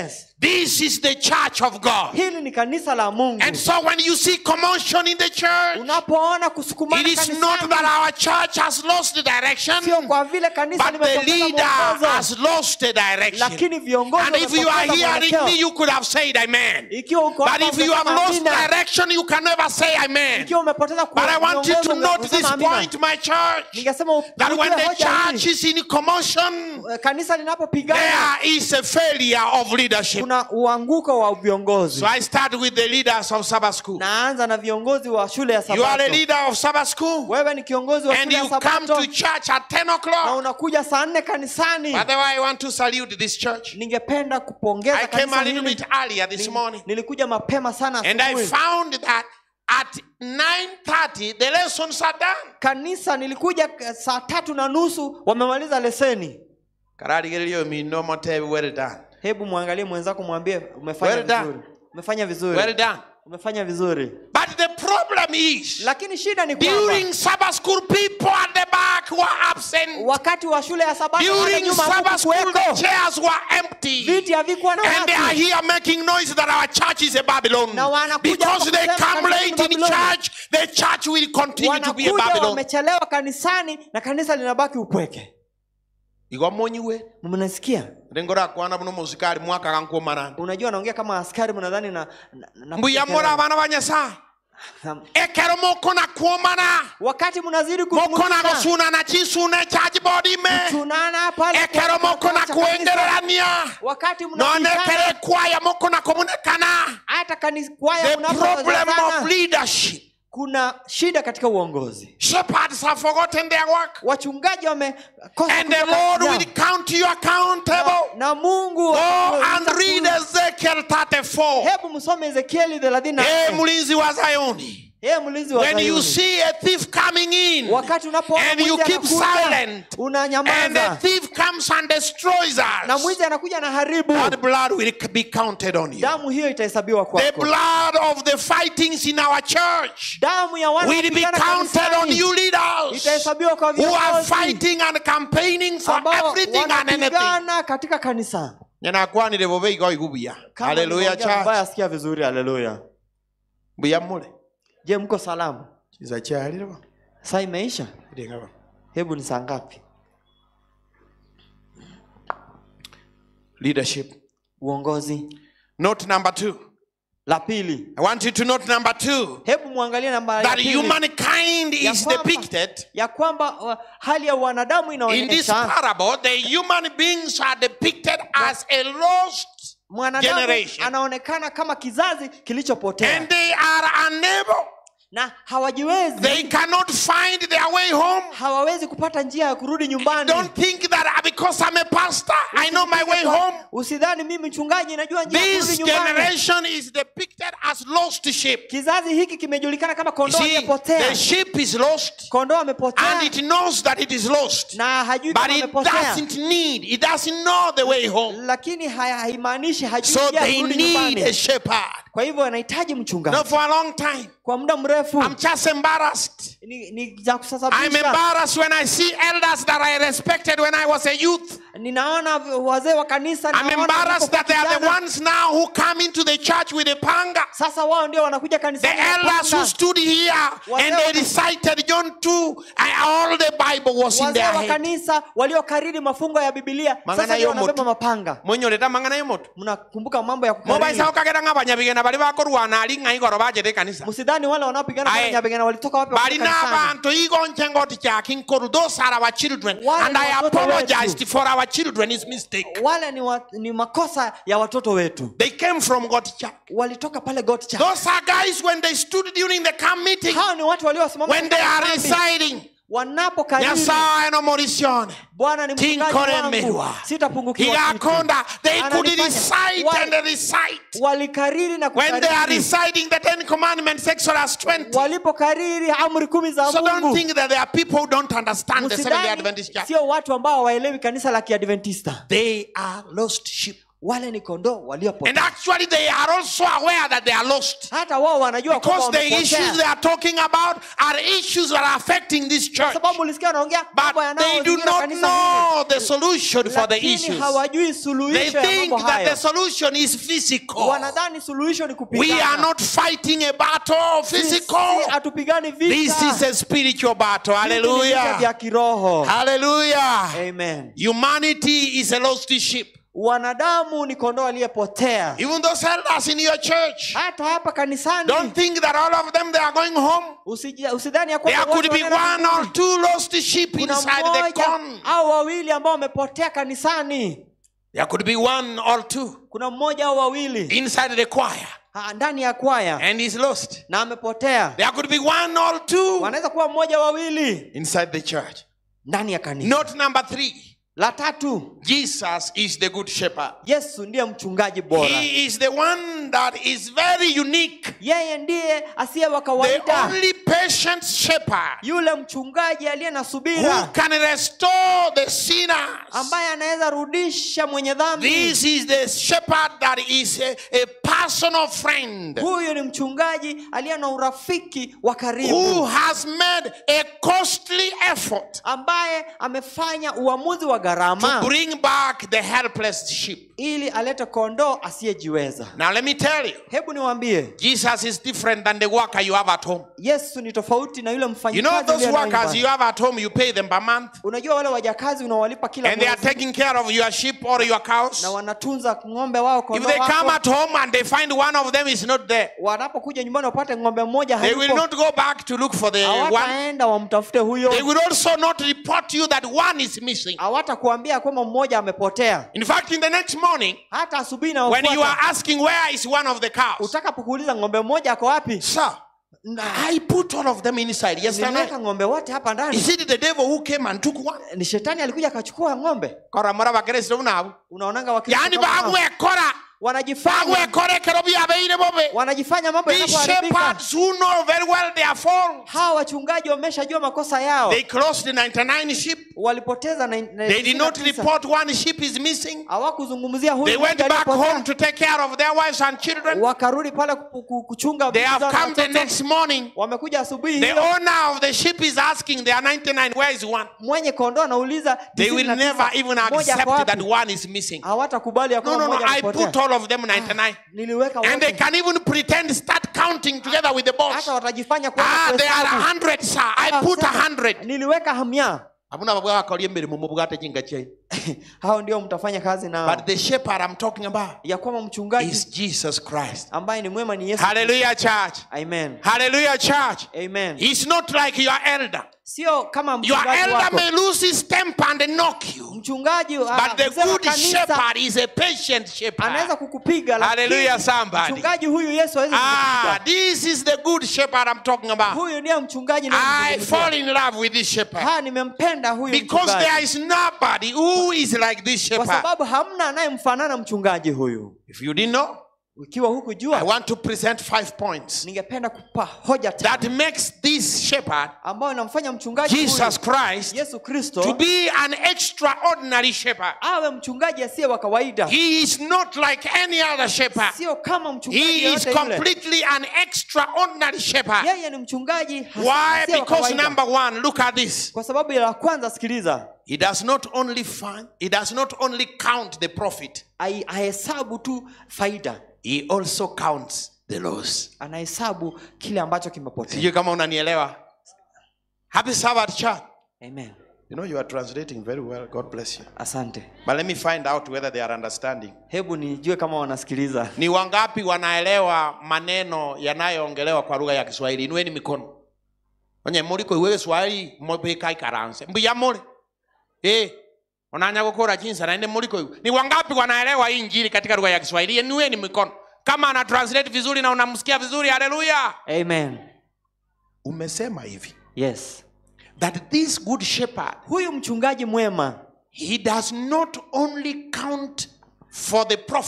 This is the church of God. hili ni kanisa la mungu And so when you see commotion in the church, unapoona kusukumana it is not kanisani, that our church has lost the direction, sio kwa vile kanisa but the limepoteza leader mwongozo has lost the direction. lakini viongozi And if you are wamepoteza hearing mwelekeo. me, you could have said amen. ikiwa uko But hapa if you have ungesema lost amina. direction, you can never say amen. ikiwa umepoteza But I want you to kuongoza, note this ungesema amina. point, my church, ningesema that when ujue the hoja hii, church is in commotion, eh, kanisa linapopigana there is a failure of leadership. kuna uanguko wa viongozi So I start with the leaders of Sabbath school. naanza na viongozi wa shule ya You are a sabato leader of Sabbath school, wewe ni kiongozi wa and shule ya you come sabato to church at 10 na o'clock. unakuja saa nne kanisani By the way, I want to salute this church. ningependa kupongeza I came kanisa a little hili. bit earlier this Ni- morning, nilikuja mapema sana and I asubuhi. found that at 9:30 the lessons are done. kanisa nilikuja k- saa tatu na nusu wamemaliza leseni Kararigerio mi no mote well done. hebu mwangalie mwenzako mwambie umefanya Well done. vizuri umefanya vizuri Well done. umefanya vizuri But the problem is lakini shida ni kwamba during Sabbath school, people at the back were absent. wakati wa shule ya sabato wale During nyuma Sabbath school, the hakukuweko. chairs were empty. viti havikuwa na And they are watu here making noise that our church is a Babylon. Na wanakuja Because hapa they kusema come kanisa ni late in Babyloni. church, the church will continue to be a wanakuja Babylon. wamechelewa kanisani na kanisa linabaki upweke Igwa monyiwe. mnasikia Rengora kwana buno musikali mwaka kankuo marani. unajua naongea kama askari mnadhani na, na, na Mbuya mora abana banyasa. na- Ekero moko na kuomana. wakati mnazidi Moko na kuzungumza, gusuna na chisune charge body me. tunana pale Ekero kwa- moko na kwa- kwa- kuengererania. wakati None mnapigana kere kwaya moko na komunekana. hata kanisa kwaya The problem of mnapozozana leadership. kuna shida katika uongozi Shepherds have forgotten their work. wachungaji wamekosa And the kutenda Lord kazi will yao. count you accountable. na mungu Go and ataku- read Ezekiel 34. hebu msome ezekieli thelathini na Hey, nne. mlinzi wa Zayoni. Yeye mlinzi wa When you Sayuni. see a thief coming in wakati unapoona and you mwizi keep anakuja, silent, and the unanyamaza thief comes and destroys na us, mwizi anakuja na haribu that blood will be counted on you. damu hiyo itahesabiwa The kwako blood of the fightings in our church damu ya wana will be wapigana counted on kanisani you leaders itahesabiwa kwa who are viongozi fighting and campaigning for ambao everything and anything. wanapigana katika kanisa nyanakwanire bobe igo igubuya Kama haleluya nimeongea vibaya, church sikia vizuri haleluya buya mule je mko salamu kiza kyaliro saa imeisha ndingaba hebu ni saa ngapi leadership uongozi note number 2 la pili i want you to note number 2 hebu mwangalie namba ya that pili, humankind ya is kwamba- depicted ya kwamba uh, hali ya wanadamu in this inaonyesha parable the human beings are depicted as a lost mwanadamu generation. anaonekana kama kizazi kilichopotea and they are unable na hawajiwezi they cannot find their way home hawawezi kupata njia ya kurudi nyumbani don't think that because i'm a pastor i know my way home usidhani mimi mchungaji najua njia ya kurudi this nyumbani generation is depicted as lost sheep kizazi hiki kimejulikana kama You kondoo see, aliyepotea the sheep is lost kondoo and amepotea it knows that it is lost, na hajui but kama it amepotea doesn't need, it doesn't know the way home. lakini haya- haimaanishi hajui So njia ya they kurudi need a nyumbani shepherd. kwa hivyo anahitaji mchungaji Not for a long time. kwa muda mrefu I'm just embarrassed. ni, ni za I'm kusasabisha embarrassed when I see elders that I respected when I was a youth. ninaona wazee wa kanisa I'm naona embarrassed that they are the kijana. ones now who come into the church with a panga. sasa wao ndio wanakuja The kanisani na elders who panga. stood here and they recited John 2, and all the Bible was in wazee their wa head. kanisa waliokariri mafungo ya bibilia Mangana sasa ndio yomoto. wanabeba mapanga Mwenyoreta mangana y'omoto. mnakumbuka mambo ya kukariri mobaisa okagera ng'abanyabigena bali bakorwana ali ng'a igoro bajete ekanisa msidhani wale wanaopigana Aye. pale nyabigana walitoka wapi bali Walitoka kanisani. n'abantu igonche ngoti kyaki nkoru those are our children Wale and ni i watoto apologized wetu. for our children's mistake wale ni, wa, ni makosa ya watoto wetu they came from gotcha walitoka pale gotcha those are guys when they stood during the camp meeting hao ni watu waliosimama when they katika are kambi. reciting wanapokariri nyasaye no morisione bwana ni mchungaji tinkoremerwa wangu sitapungukiwa kitu. igakonda they could Ananifanya- recite Wale- and recite walikariri na when they are kukariri reciting the ten commandments exodus 20 walipokariri amri kumi za so don't mungu think that there are people who don't understand the seventh day Msidhani adventist church sio watu ambao hawaelewi kanisa la kiadventista They are lost sheep. wale ni kondoo And waliopotea actually, they are also aware that they are lost. hata wao wanajua kwamba Because the issues they wamepotea are talking about are issues that are affecting this kwa church. sababu ulisikia wanaongea mambo But they do yanayozingira not kanisa know the hili solution for the lakini issues. hawajui They suluhisho ya think mambo that the hayo solution is physical. wanadhani suluhisho ni We are kupigana not fighting a battle Sisi physical. hatupigani This is vita a spiritual battle. Hivi ni vita vya Hallelujah. kiroho Hallelujah. amen Humanity is a lost sheep. wanadamu ni kondoo aliyepotea Even those elders in your church, hata hapa kanisani don't think that all of them they are going home. usiji- usidhani ya There kwamba could wote be wanaenda one or mbinguni. two lost sheep kuna inside the mmoja corn. au wawili ambao wamepotea kanisani There could be one or two kuna mmoja au wawili inside the choir ha, ndani ya kwaya and he's lost. na amepotea There could be one or two wanaweza kuwa mmoja wawili inside the church. ndani ya kanisa Note number three la tatu Jesus is the good shepherd. yesu ndiye mchungaji bora He is the one that is very unique, yeye ndiye asiye wa the kawaida only patient shepherd yule mchungaji aliye na who subira can restore the sinners. ambaye anaweza rudisha mwenye dhambi This is the shepherd that is a, a personal friend huyu ni mchungaji aliye na urafiki wa who karibu has made a costly effort ambaye amefanya uamuzi wa to gharama bring back the helpless sheep. ili alete kondoo asiyejiweza Now, let me tell you, hebu niwaambie Jesus is different than the worker you have at home. yesu ni tofauti na yule You know, mfanyikazi those uliye naye workers nyumbani. you have at home, you pay them per month, unajua wale wajakazi unawalipa kila and they are mwezi taking care of your sheep or your cows. na wanatunza ng'ombe wao If kondoo they come wako at home and they find one of them is not there, wanapokuja nyumbani wapate ng'ombe mmoja they will hayupo not go back to look for the one. hawataenda wamtafute They huyo will also not report you that one is missing. hawatakuambia kwamba mmoja amepotea In fact, in the next morning, hata asubuhi when you are naofuata asking where is one of the cows, utakapokuuliza ng'ombe mmoja ako wapi sir, I put all of them inside yesterday. nimeweka ng'ombe wote hapa ndani Is it the devil who came and took one? ni shetani alikuja akachukua ng'ombe Kora mara bakristo nabo. unaonanga Wakristo Yani kama hao. bagwekora wanajifanya bagwekorekero byabeire bobe. wanajifanya mambo These yanapoharibika shepherds who know very well their fault. hawa wachungaji wameshajua makosa yao They crossed the 99 sheep. walipoteza na, na, They did not 99. report one sheep is missing. hawakuzungumzia They huyu went mmoja back aliyepotea. home to take care of their wives and children. wakarudi pale ku- ku- kuchunga They vitu have zao na come the watoto. next morning. wamekuja asubuhi The hiyo owner of the sheep is asking their 99, where is one? mwenye kondoo anauliza They will 99, never even moja ako accept that wapi? one is missing. hawatakubali ya No, kwamba no, no. mmoja I put alipotea. all of them 99. niliweka And they wote can even pretend start counting together with the boss. hata watajifanya kuanza Ah, they are a kuhesabu. hundred, sir. I Ah, put a sasa, hundred. niliweka hamia Abuna babwa bakolie emirimo mu bwate jinga kyai. hao ndio mtafanya kazi nao But the shepherd I'm talking about ya kwamba mchungaji is Jesus Christ. ambaye ni mwema ni yesu Hallelujah, church. amen Hallelujah, church. amen He's not like your elder. sio kama Your mchungaji elder wako may lose his temper and knock you. mchungaji ah, But the mzee wa good kanisa shepherd is a patient anaweza shepherd. kukupiga lakini Hallelujah, somebody. mchungaji huyu yesu hawezi Ah, kukupiga this is the good shepherd I'm talking about. huyu ndiye mchungaji I ninayemzungumzia. fall in love with this shepherd. ha nimempenda huyu Because mchungaji there is nobody who is like this kwa shepherd. sababu hamna anayemfanana mchungaji huyu If you didn't know, ikiwa I hukujua want to present five points ningependa kupa hoja that tano makes this shepherd, ambayo inamfanya mchungaji Jesus huyu Christ, yesu to kristo be an extraordinary shepherd. awe mchungaji asiye wa kawaida He is not like any other shepherd. sio kama mchungaji He is yeyote yule completely an extraordinary shepherd. yeye ni mchungaji hasi- Why? asiye wa Because kawaida. number one, look at this. kwa sababu ya la kwanza sikiliza He does not only find, he does not only count the profit, ai- ahesabu tu faida he also counts the loss. anahesabu kile ambacho kimepotea Sijui kama unanielewa. Happy Sabbath, church. amen You know you are translating very well. God bless you. asante But let me find out whether they are understanding. hebu nijue kama wanasikiliza Ni wangapi wanaelewa maneno yanayoongelewa kwa lugha ya Kiswahili? Inueni mikono. Onye muliko iwe Kiswahili mobeka ikaranse. Mbuya mole. Eh. Onanya gukura jinsi na ende muliko iwe. Ni wangapi wanaelewa hii injili katika lugha ya Kiswahili? Inueni mikono. Kama ana translate vizuri na unamsikia vizuri, haleluya. amen Umesema hivi yes that this good shepherd huyu mchungaji mwema he does not only count for the profit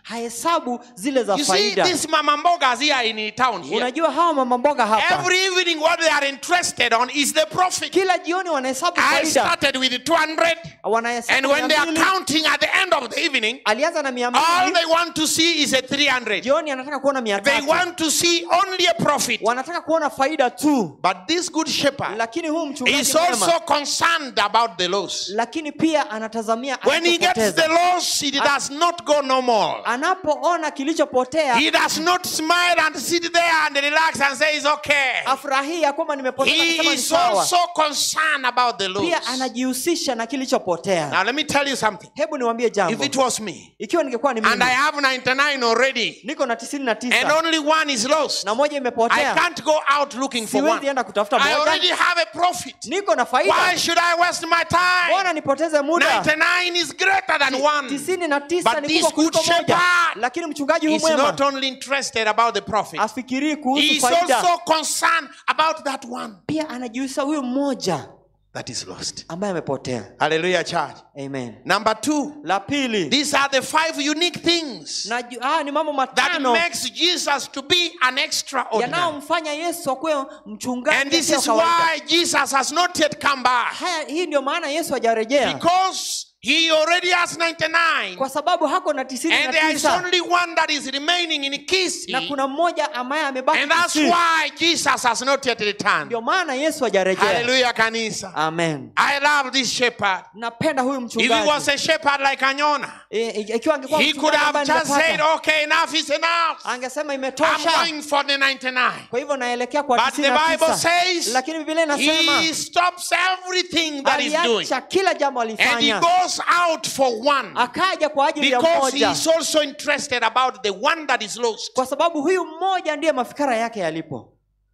hahesabu zile za You see, faida these mama mbogas here in town here, unajua hawa mama mboga hapa every evening what they are interested on is the profit. kila jioni wanahesabu I faida started with 200, and wanahesabu when they mia are mbili. counting at the end of the evening, alianza na mia all mbili they want to see is a 300. jioni anataka kuona mia They tatu want to see only a profit. wanataka kuona faida tu But this good shepherd lakini huu mchungaji is mwema also concerned about the loss. lakini pia anatazamia When he gets alichopoteza. the loss, it does not go normal. anapoona kilichopotea He does not smile and sit there and relax and say it's okay. afurahii ya kwamba nimepoteza He nasema ni is sawa also concerned about the pia loss. anajihusisha na kilichopotea Now let me tell you something. hebu niwambie If jambo it was me ikiwa ningekuwa ni and mimi I have 99 already niko na tisini na and tisa only one is lost, na moja I imepotea can't go out looking for siwezi one. enda kutafuta I already moja have a profit. niko na Why faida should I waste my time? mbona nipoteze muda 99 is greater than one. tisini na tisa But ni this kubwa good kuliko moja shepherd lakini mchungaji huu He's mwema not only interested about the profit, afikirii he kuhusu is faida also concerned about that one pia anajihusisha huyu mmoja that is lost. ambaye amepotea Hallelujah, church. amen Number two, la pili these are the five unique things naju- ah, ni mambo that matano makes Jesus to be an extraordinary. yanayomfanya yesu akuwe mchungaji And this asiye is kawaida. why Jesus has not yet come back. haya hii ndio maana yesu hajarejea Because he already has 99. kwa sababu hako na tisini And na there is tisa only one that is remaining in Kisi. na kuna mmoja ambaye amebaki And that's Kisii. why Jesus has not yet returned. ndio maana yesu hajarejea Hallelujah, Kanisa. amen I love this shepherd. napenda huyu If he was mchungaji a shepherd like Anyona, E, e, ikiwa angekuwa he could mchungaji have ambaye just said, nimepata, okay, enough is enough. angesema I'm imetosha going for the 99. kwa hivyo naelekea kwa But tisini the na Bible tisa says lakini biblia inasema he stops everything that he's doing aliacha kila jambo and he alifanya goes out for one akaja kwa ajili ya because he mmoja is also interested about the one that is lost. kwa sababu huyu mmoja ndiye mafikara yake yalipo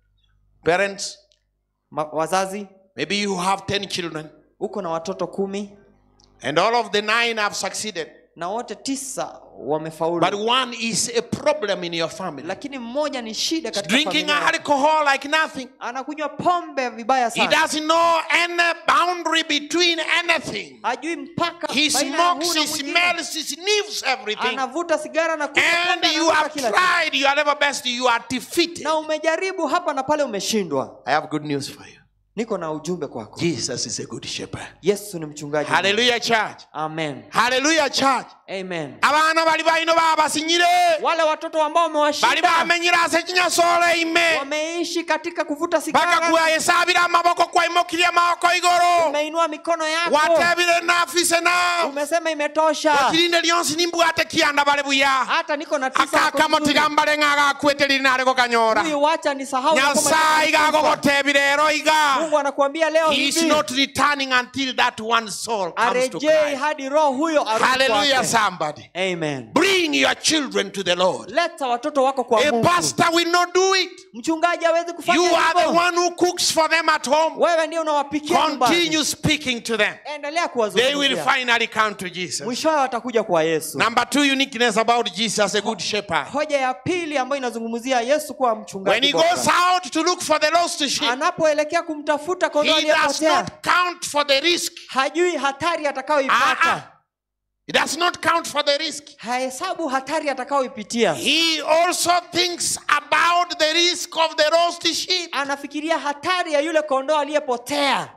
Parents, Ma, wazazi maybe you have 10 children uko na watoto kumi and all of the nine have succeeded, na wote tisa but wamefaulu one is a problem in your family. lakini mmoja ni shida katika Drinking familia. alcohol like nothing. anakunywa pombe vibaya He sana doesn't know any boundary between anything. hajui mpaka He baina ya huu smokes, na he mwingine. smells, he sniffs everything. anavuta sigara na kunywa And pombe, you anavuta have kila kitu. tried your level best, you are defeated. na umejaribu hapa na pale umeshindwa I have good news for you. niko na ujumbe kwako Jesus is a good shepherd. yesu ni mchungaji Hallelujah, church. amen Hallelujah, church. amen abaana bali balino babasinyire wale watoto ambao bali wamewashinda bamenyire ase kinyasoole ime wameishi katika kuvuta paka sigara kwayesabire amaboko kwaimukirye amaboko igoro umeinua mikono yako watebire nafise na umesema imetosha okirinde lyonsi nimbwate kiyanda bale buya hata niko na tisa hapo akakamo vizuri. tigambale ng'agakwete liri nareko kanyora huyu wacha nisahau ya kwamba nyasaye niko na tisa. gagogotebire ero iga mungu anakuambia leo he is hivi not returning until that one soul comes to arejei Christ. hadi roho huyo arudi hallelujah kwake. somebody amen bring your children to the lord leta watoto wako kwa a mungu pastor will not do it mchungaji hawezi kufanya You are the hivyo one who cooks for them at home. wewe ndio unawapikia nyumbani. Continue speaking to them. endelea They will kuwazungumzia finally come to Jesus. mwishowe watakuja kwa yesu Number two uniqueness about Jesus as a good shepherd. hoja ya pili ambayo inazungumzia yesu kuwa When mchungaji he bora. goes out to look for the lost sheep, anapoelekea kumtafuta kondoo he does aliyepotea not count for the risk. hajui hatari Ah, atakayoipata ah. He does not count for the risk. hahesabu hatari atakayoipitia He also thinks about the risk of the lost sheep. anafikiria hatari ya yule kondoo aliyepotea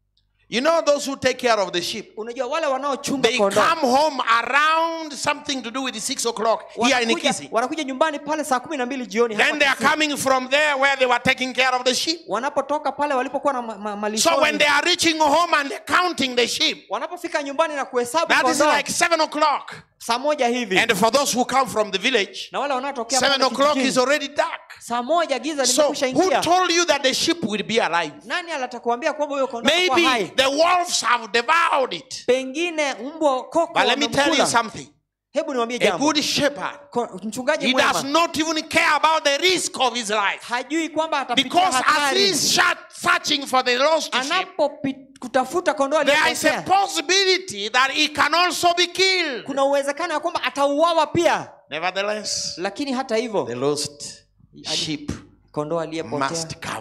You know those who take care of the sheep. unajua wale wanaochunga They kondoo come home around something to do with six o'clock here in wanakuja, Ikisi. wanakuja nyumbani pale saa kumi na mbili jioni hapa Then they are Kisii. coming from there where they were taking care of the sheep. wanapotoka pale walipokuwa na ma- ma- So malishoni when they are reaching home and they're counting the sheep, wanapofika nyumbani na kuhesabu that is kondoo like seven o'clock. saa moja hivi And for those who come from the village, na wale wanaotokea seven pale o'clock kijijini, is already dark. saa moja giza So limekwisha who ingia told you that the sheep will be alive? nani alatakuambia kwamba huyo kondoo atakuwa Maybe hai the wolves have devoured it. pengine mbwa koko But let me tell you wamemkula. something. hebu niwambie A jambo good shepherd, Ko- mchungaji he does mwema not even care about the risk of his life. hajui kwamba atapitia Because as hatari he's shut- searching for the lost sheep, anapokutafuta kondoo there is a aliyepotea possibility that he can also be killed. kuna uwezekano ya kwamba atauawa pia Nevertheless, lakini hata hivyo the lost sheep kondoo aliyepotea must come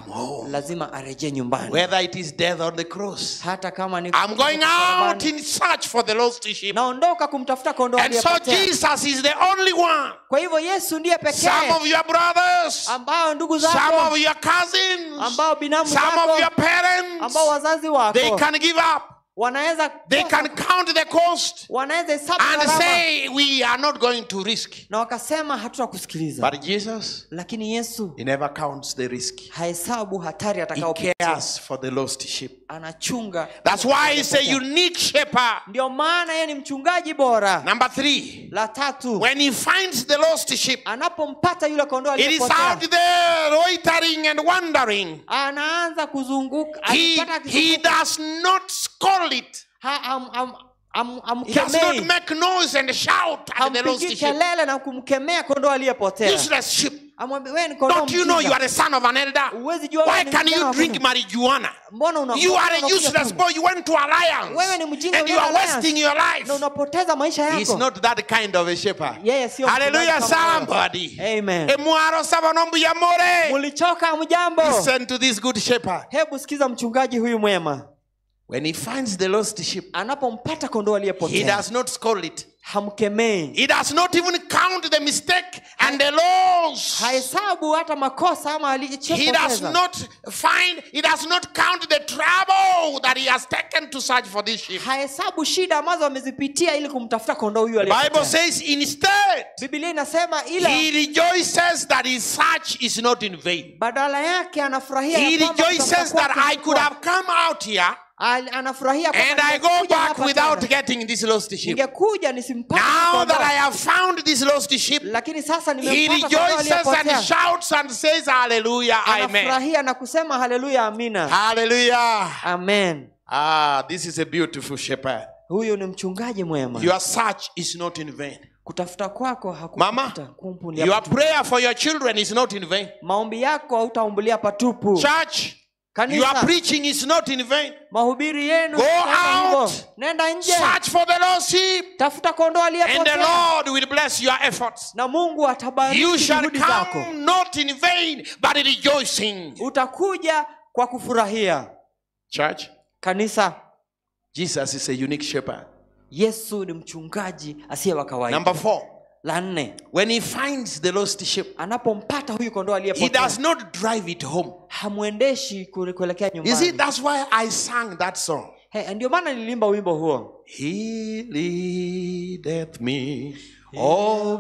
home. lazima arejee nyumbani Whether it is death on the cross. hata kama ni I'm going out in search for the lost sheep. naondoka kumtafuta kondoo And so aliyepotea Jesus is the only one. kwa hivyo yesu ndiye Some pekee of your brothers, ambao ndugu some zako of your cousins, ambao binamu some of your zako parents, ambao wazazi they wako can give up. wanaweza They can count the cost wanaweza hesabu and gharama say, We are not going to risk. na wakasema hatutakusikiliza But Jesus, lakini yesu He never counts the risk. hahesabu hatari He atakayopitia cares for the lost sheep. anachunga That's why He's a unique shepherd. ndio maana yeye ni mchungaji bora Number three, la tatu when He finds the lost sheep, anapompata yule kondoo it is aliyepotea out there loitering and wandering. anaanza kuzunguka He, alipata he akizunguka. does not scold it. Ha- am- am- am- He does not amkemei make noise and shout at the lost hampigi sheep. kelele na kumkemea kondoo aliyepotea Useless sheep. amwambia wewe ni kondoo Don't you know you mjinga. are the son of an elder? Huwezi jua wewe Why ni can kijana you wa drink Mungu. marijuana? mbona una- You mbona are a unakuja useless kwangu? boy. You went to alliance Wewe ni mjinga and you ulienda are Alliance. wasting your life. na unapoteza maisha He's yako not that kind of a shepherd. yeye sio Hallelujah, mchungaji kama wewe. somebody. Amen. Emwaro sabanombu ya more. mulichoka mjambo Listen to this good shepherd. hebu sikiza mchungaji huyu mwema When he finds the lost sheep, anapompata kondoo he aliyepotea does not scold it. hamkemei He does not even count the mistake and the loss. hahesabu hata makosa ama He does alichopoteza not find, he does not count the trouble that he has taken to search for this sheep. hahesabu shida ambazo amezipitia ili kumtafuta kondoo huyu The Bible aliyepotea says instead, biblia inasema ila he rejoices that his search is not in vain. badala yake anafurahia He ya kwamba rejoices kutafuta that kwake I could kulikuwa- have come out here Al- anafurahia kwamba and I go nimekuja back hapa without tena. getting this lost sheep. ningekuja nisimpate Now kondoo. that I have found this lost sheep, lakini sasa he nimempata kondoo rejoices and aliyepotea. shouts and says, Hallelujah, Amen. anafurahia na kusema haleluya amina Hallelujah. amen Ah, this is a beautiful shepherd. huyu ni mchungaji mwema Your search is not in vain. kutafuta kwako Mama, hakupata kumpulia Your patupu. prayer for your children is not in vain. maombi yako hautaumbulia patupu Church, your kanisa preaching is not in vain. mahubiri yenu Go sema hivyo. out. nenda nje Search for the lost sheep, tafuta kondoo and the aliyepotea Lord will bless your efforts. na mungu atabariki You shall juhudi zako come not in vain, but rejoicing. utakuja kwa kufurahia Church, kanisa Jesus is a unique shepherd. yesu ni mchungaji asiye wa kawaida Number four, la nne when he finds the lost sheep, anapompata huyu kondoo he aliyepotea does not drive it home. hamwendeshi kule- kuelekea You see, nyumbani that's why I sang that song. He, ndio maana nilimba wimbo huo He leadeth me, oh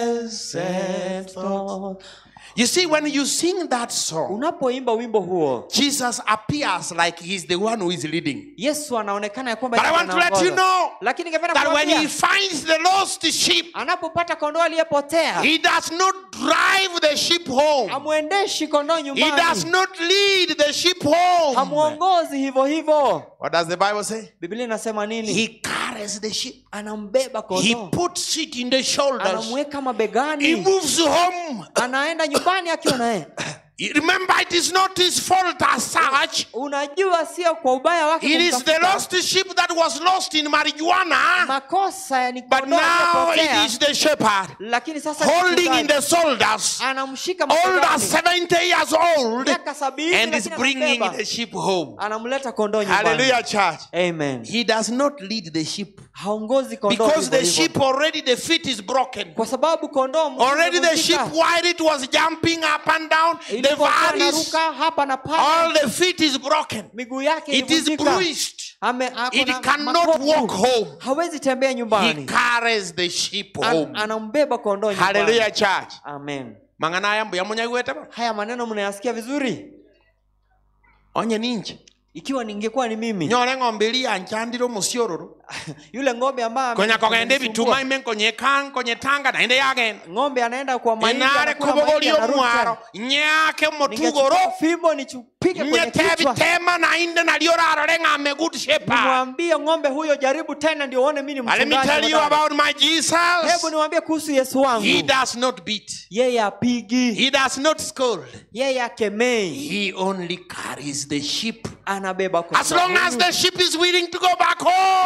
blessed thought. You see, when you sing that song, unapoimba wimbo huo Jesus appears like he's the one who is leading. yesu anaonekana ya kwamba But I yeye want to let anaongoza. you know lakini ningependa that when kuambia, he finds the lost sheep, anapopata kondoo aliyepotea he does not drive the sheep home. hamwendeshi kondoo He does nyumbani not lead the sheep home. hamwongozi hivyo hivyo What does the Bible say? biblia inasema nini He carries the sheep. anambeba He kondoo puts it in the shoulders. anamweka He mabegani moves home. anaenda nyumbani akiwa naye Remember, it is not his fault as such. unajua sio kwa ubaya wake It is the kumtafuta. lost sheep that was lost in marijuana, makosa ya ni but kondoo now it aliyepotea, is the shepherd lakini sasa ni holding in mchungaji. the shoulders, anamshika older mabegani 70 years old, miaka sabini and is lakini bringing anambeba. the sheep home. anamleta kondoo nyumbani Hallelujah, church. amen He does not lead the sheep haongozi kondoo because hivyo the hivyo. sheep already the feet is broken. kwa sababu kondoo mguu Already the umevunjika. sheep while it was jumping up and down, the Ilipokuwa valleys, anaruka hapa na pale all the feet is broken. miguu yake It is ilivunjika. bruised. Ame- ako It na cannot makovu. walk home. hawezi tembea He nyumbani carries the sheep An, home. anambeba kondoo nyumbani. Hallelujah, church. amen mang'ana aya mbuya munyagwete ba haya maneno mnayasikia vizuri onye ninje ikiwa ningekuwa ni mimi nyore ng'ombe eri yanchandire omusiororo yule ng'ombe ambaye konya kogenda amenisumbua. ebituma ime nkonyeka nkonyetanga naende yagenda ng'ombe anaenda kwa mahindi enare anakula mahindi, kobogoria anarudi omwaro tena. nyake Ningechukua omotugoro fimbo nichupige kwenye nyete kichwa ebitema nainde nalio rarore ng'ame good shepherd nimwambie ng'ombe huyo jaribu tena ndio uone mimi ni let me mchungaji tell you hodari. about my jesus hebu niwaambie kuhusu yesu wangu he does not beat yeye apigi he does not scold yeye akemei he only carries the sheep anabeba kondoo as long as huyu. the sheep is willing to go back home vile vile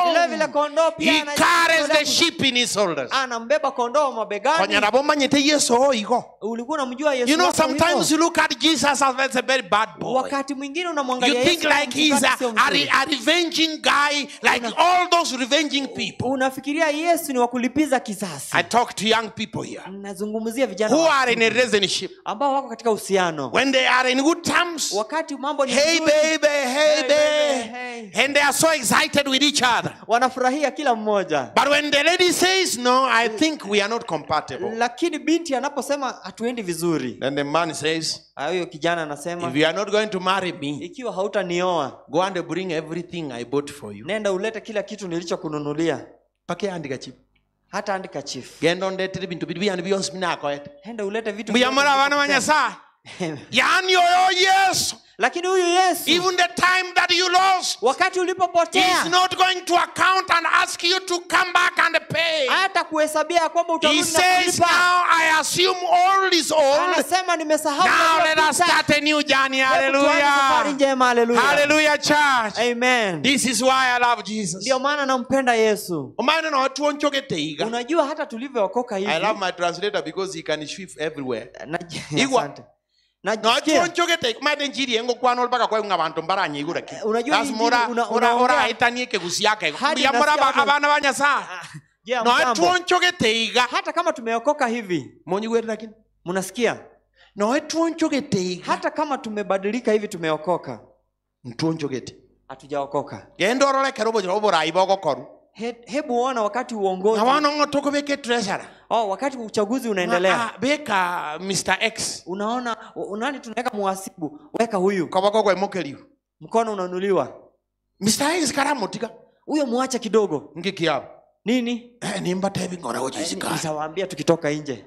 yule kondoo pia He anajitolea carries the ku- sheep in his shoulders. anambeba kondoo mabegani Konyara bomanyite Yesu oigo. ulikuwa unamjua yesu You know, wako hivyo? sometimes you look at Jesus as a very bad boy. wakati mwingine You unamwangalia think Yesu kama like he's mchungaji a, sio a, mzuri. re- a revenging guy, like all those revenging people. unafikiria yesu ni wa kulipiza kisasi I talk to young people here nazungumzia vijana who wa- are in a relationship. ambao wako katika uhusiano When they are in good terms, wakati mambo ni hey nzuri, baby, hey Hey, baby, baby, hey. and they are so excited with each other. wanafurahia kila mmoja But when the lady says, No, I think we are not compatible, lakini binti anaposema hatuendi vizuri then the man says, ah, huyo kijana anasema If you are not going to marry me, ikiwa hautanioa go and bring everything I bought for you. nenda ulete kila kitu nilichokununulia Pake andika chip. hata andika chief Genda ondetire bintu biri byandi byonsi binakoete. enda ulete vitu Mbuyamura vyote abana ba nilivyokupea. Nyasaye. Yani oyo Yesu. lakini huyu yesu Even the time that you lost, wakati He ulipopotea is not going to account and ask you to come back and pay. hata kuhesabia ya kwamba He utarudi na says, kulipa Now I assume all is old. anasema nimesahau Now let us yaliyopita. start a new journey. Hebu tuanze safari Hallelujah. njema haleluya Hallelujah, church. amen This is why I love Jesus. ndio maana nampenda yesu Omwana na watu onchogete iga. unajua hata tulivyookoka hivi I love my translator because he can shift everywhere. na- Igwa. asante. No watu Najisikia onchogete maide njiri engo kwana olbaka kwa nga bantu mbaranye igura ki. Unajua That's hii mora njiri una- ora unaongea- ora itanie kegusi yake. Hadi Ya mora nasikia ba- watu- abana banyasa. Ah, je, No watu hamjambo? onchogete iga. hata kama tumeokoka hivi Monyi wetu lakini. mnasikia No watu onchogete iga. hata kama tumebadilika hivi tumeokoka Ntu onchogete. hatujaokoka Genda orore kerobo jiro borai bogokoru. He, hebu ona wakati uongozi Na wana ngo toko beke treasure. oh, wakati uchaguzi unaendelea Ah, beka Mr X. unaona unani tunaweka muhasibu weka huyu Kabako kwa mokeliu. mkono unanuliwa Mr X karamutika. huyo muache kidogo Ngiki hapo. nini Eh nimba tebi ngora Eh, ojisika. nitawaambia tukitoka nje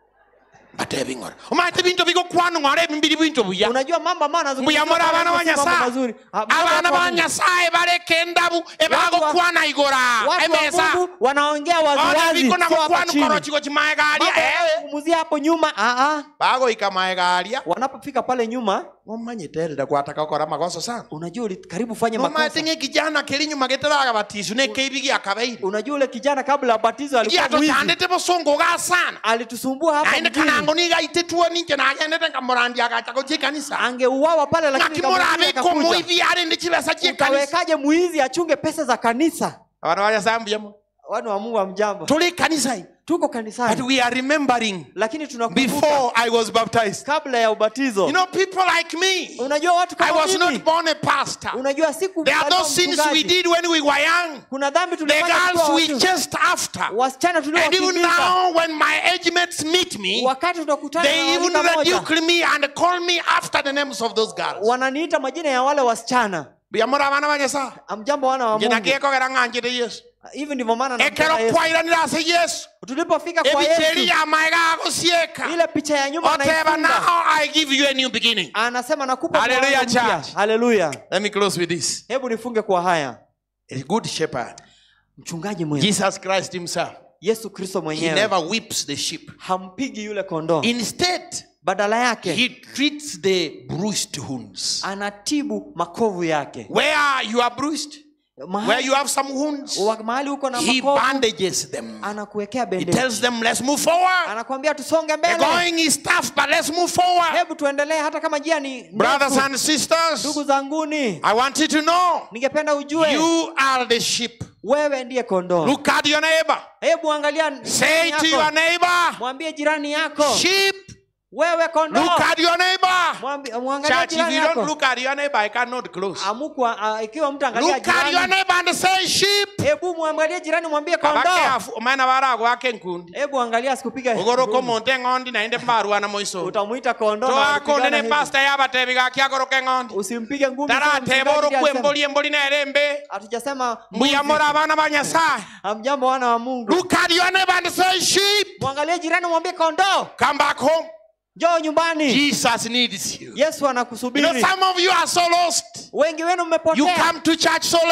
Batebi ngora. Omate bintu biko kwano ngore bimbiri bintu buya. unajua mambo ambayo anazungumzia Mbuyamura pale abana ba anasema mambo Nyasaye. mazuri Ah, mambo Abana ya ba Mungu. Nyasaye bareke endabu ebago Watu wa- kwana igora. watu wa Emesa. Mungu wanaongea Ona waziwazi biko na sio hapa kwano chini. koro chiko chimae Mambo garia. Eh. yanayozungumzia hapo nyuma ah, ah. Bago ikamae garia. wanapofika pale nyuma Omanye terera kwataka kora makosa sana. unajua uli karibu fanye makosa Nomatinge kijana kiri nyuma geteraga batisu ne keibi akabairi. unajua ule kijana kabla ya batizo alikuwa Giato mwizi tandete bosongo ga sana. alitusumbua hapa Ainde mjini. kanango niga itetuo ninche na agendete ngamorandi agacha gotie kanisa. angeuawa pale lakini Ngakimora kabla abiko akakuja. muithi ari ndi chibesa chie kanisa. utawekaje mwizi achunge pesa za kanisa Abana baya sambia mo. wana wa mungu wa mjambo Tuli kanisa hii. tuko But kanisani we are remembering lakini tunakumbuka before I was baptized. kabla ya ubatizo You know, people like me, unajua watu I kama was mimi not born a pastor. unajua siku There are kuzaliwa those sins we mchungaji. did when we were young. kuna dhambi The tulifanya girls tukiwa we watu- chased after. wasichana And even tuliowakimbiza now, when my age mates meet me, wakati tunakutana they na even rika moja, rebuke me and call me after the names of those girls. wananiita majina ya wale wasichana Biyamura abana ba Nyasaye. amjambo wana wa Nje mungu nagiekogera ng'anjire Yesu. hivi ndivyo maana nampenda Ekero Yesu. kwairanira ase Yesu. tulipofika kwa Ebicheri yesu ya maega agosieka. ile picha ya nyuma Oteba anaifunga now I give you a new beginning. anasema nakupa Hallelujah, mwanzo mpya. church. haleluya Let me close with this. hebu nifunge kwa haya A good shepherd. mchungaji mwema Jesus Christ himself. yesu kristo He mwenyewe never whips the sheep. hampigi yule kondoo Instead, badala yake he treats the bruised wounds. anatibu makovu yake Where you are bruised, where mahali, you have some wounds, wa- mahali uko na he makovu bandages them. anakuwekea He bendeji tells them, let's move forward. anakwambia tusonge The mbele going is tough, but let's move forward. hebu tuendelee hata kama njia ni Brothers ndefu. and sisters, ndugu zanguni I want you to know ningependa ujue you are the sheep. wewe ndiye kondoo Look at your neighbor. hebu angalia Say jirani to yako. your neighbor, mwambie jirani yako sheep, wewe kondoo look at your neighbor. Mwambi- mwangalie Church, if jirani you don't yako look at your neighbor, I cannot close. amukwa ah, ikiwa mtu angalia Look at your jirani neighbor and say, sheep. hebu mwangalie jirani mwambie Kabake kondoo afu- omwana barago ake nkundi. hebu angalia asikupiga ogoroko monte ng'ondi naende mbarwana moiso utamuita kondoo na toakonde wanapigana ne hivi. pasta yabatebi gakiagoroke ng'ondi usimpige ngumi sana, tarateba mchungaji orokwe alisema. emboli emboli nerembe hatujasema mbuyamora abana ba nyasaye amjambo wana wa mungu look at your neighbor and say sheep mwangalie jirani mwambie kondoo come back home njoo nyumbani jesus needs you yesu you know anakusubiri some of you are so lost wengi wenu you mmepotea come to church so late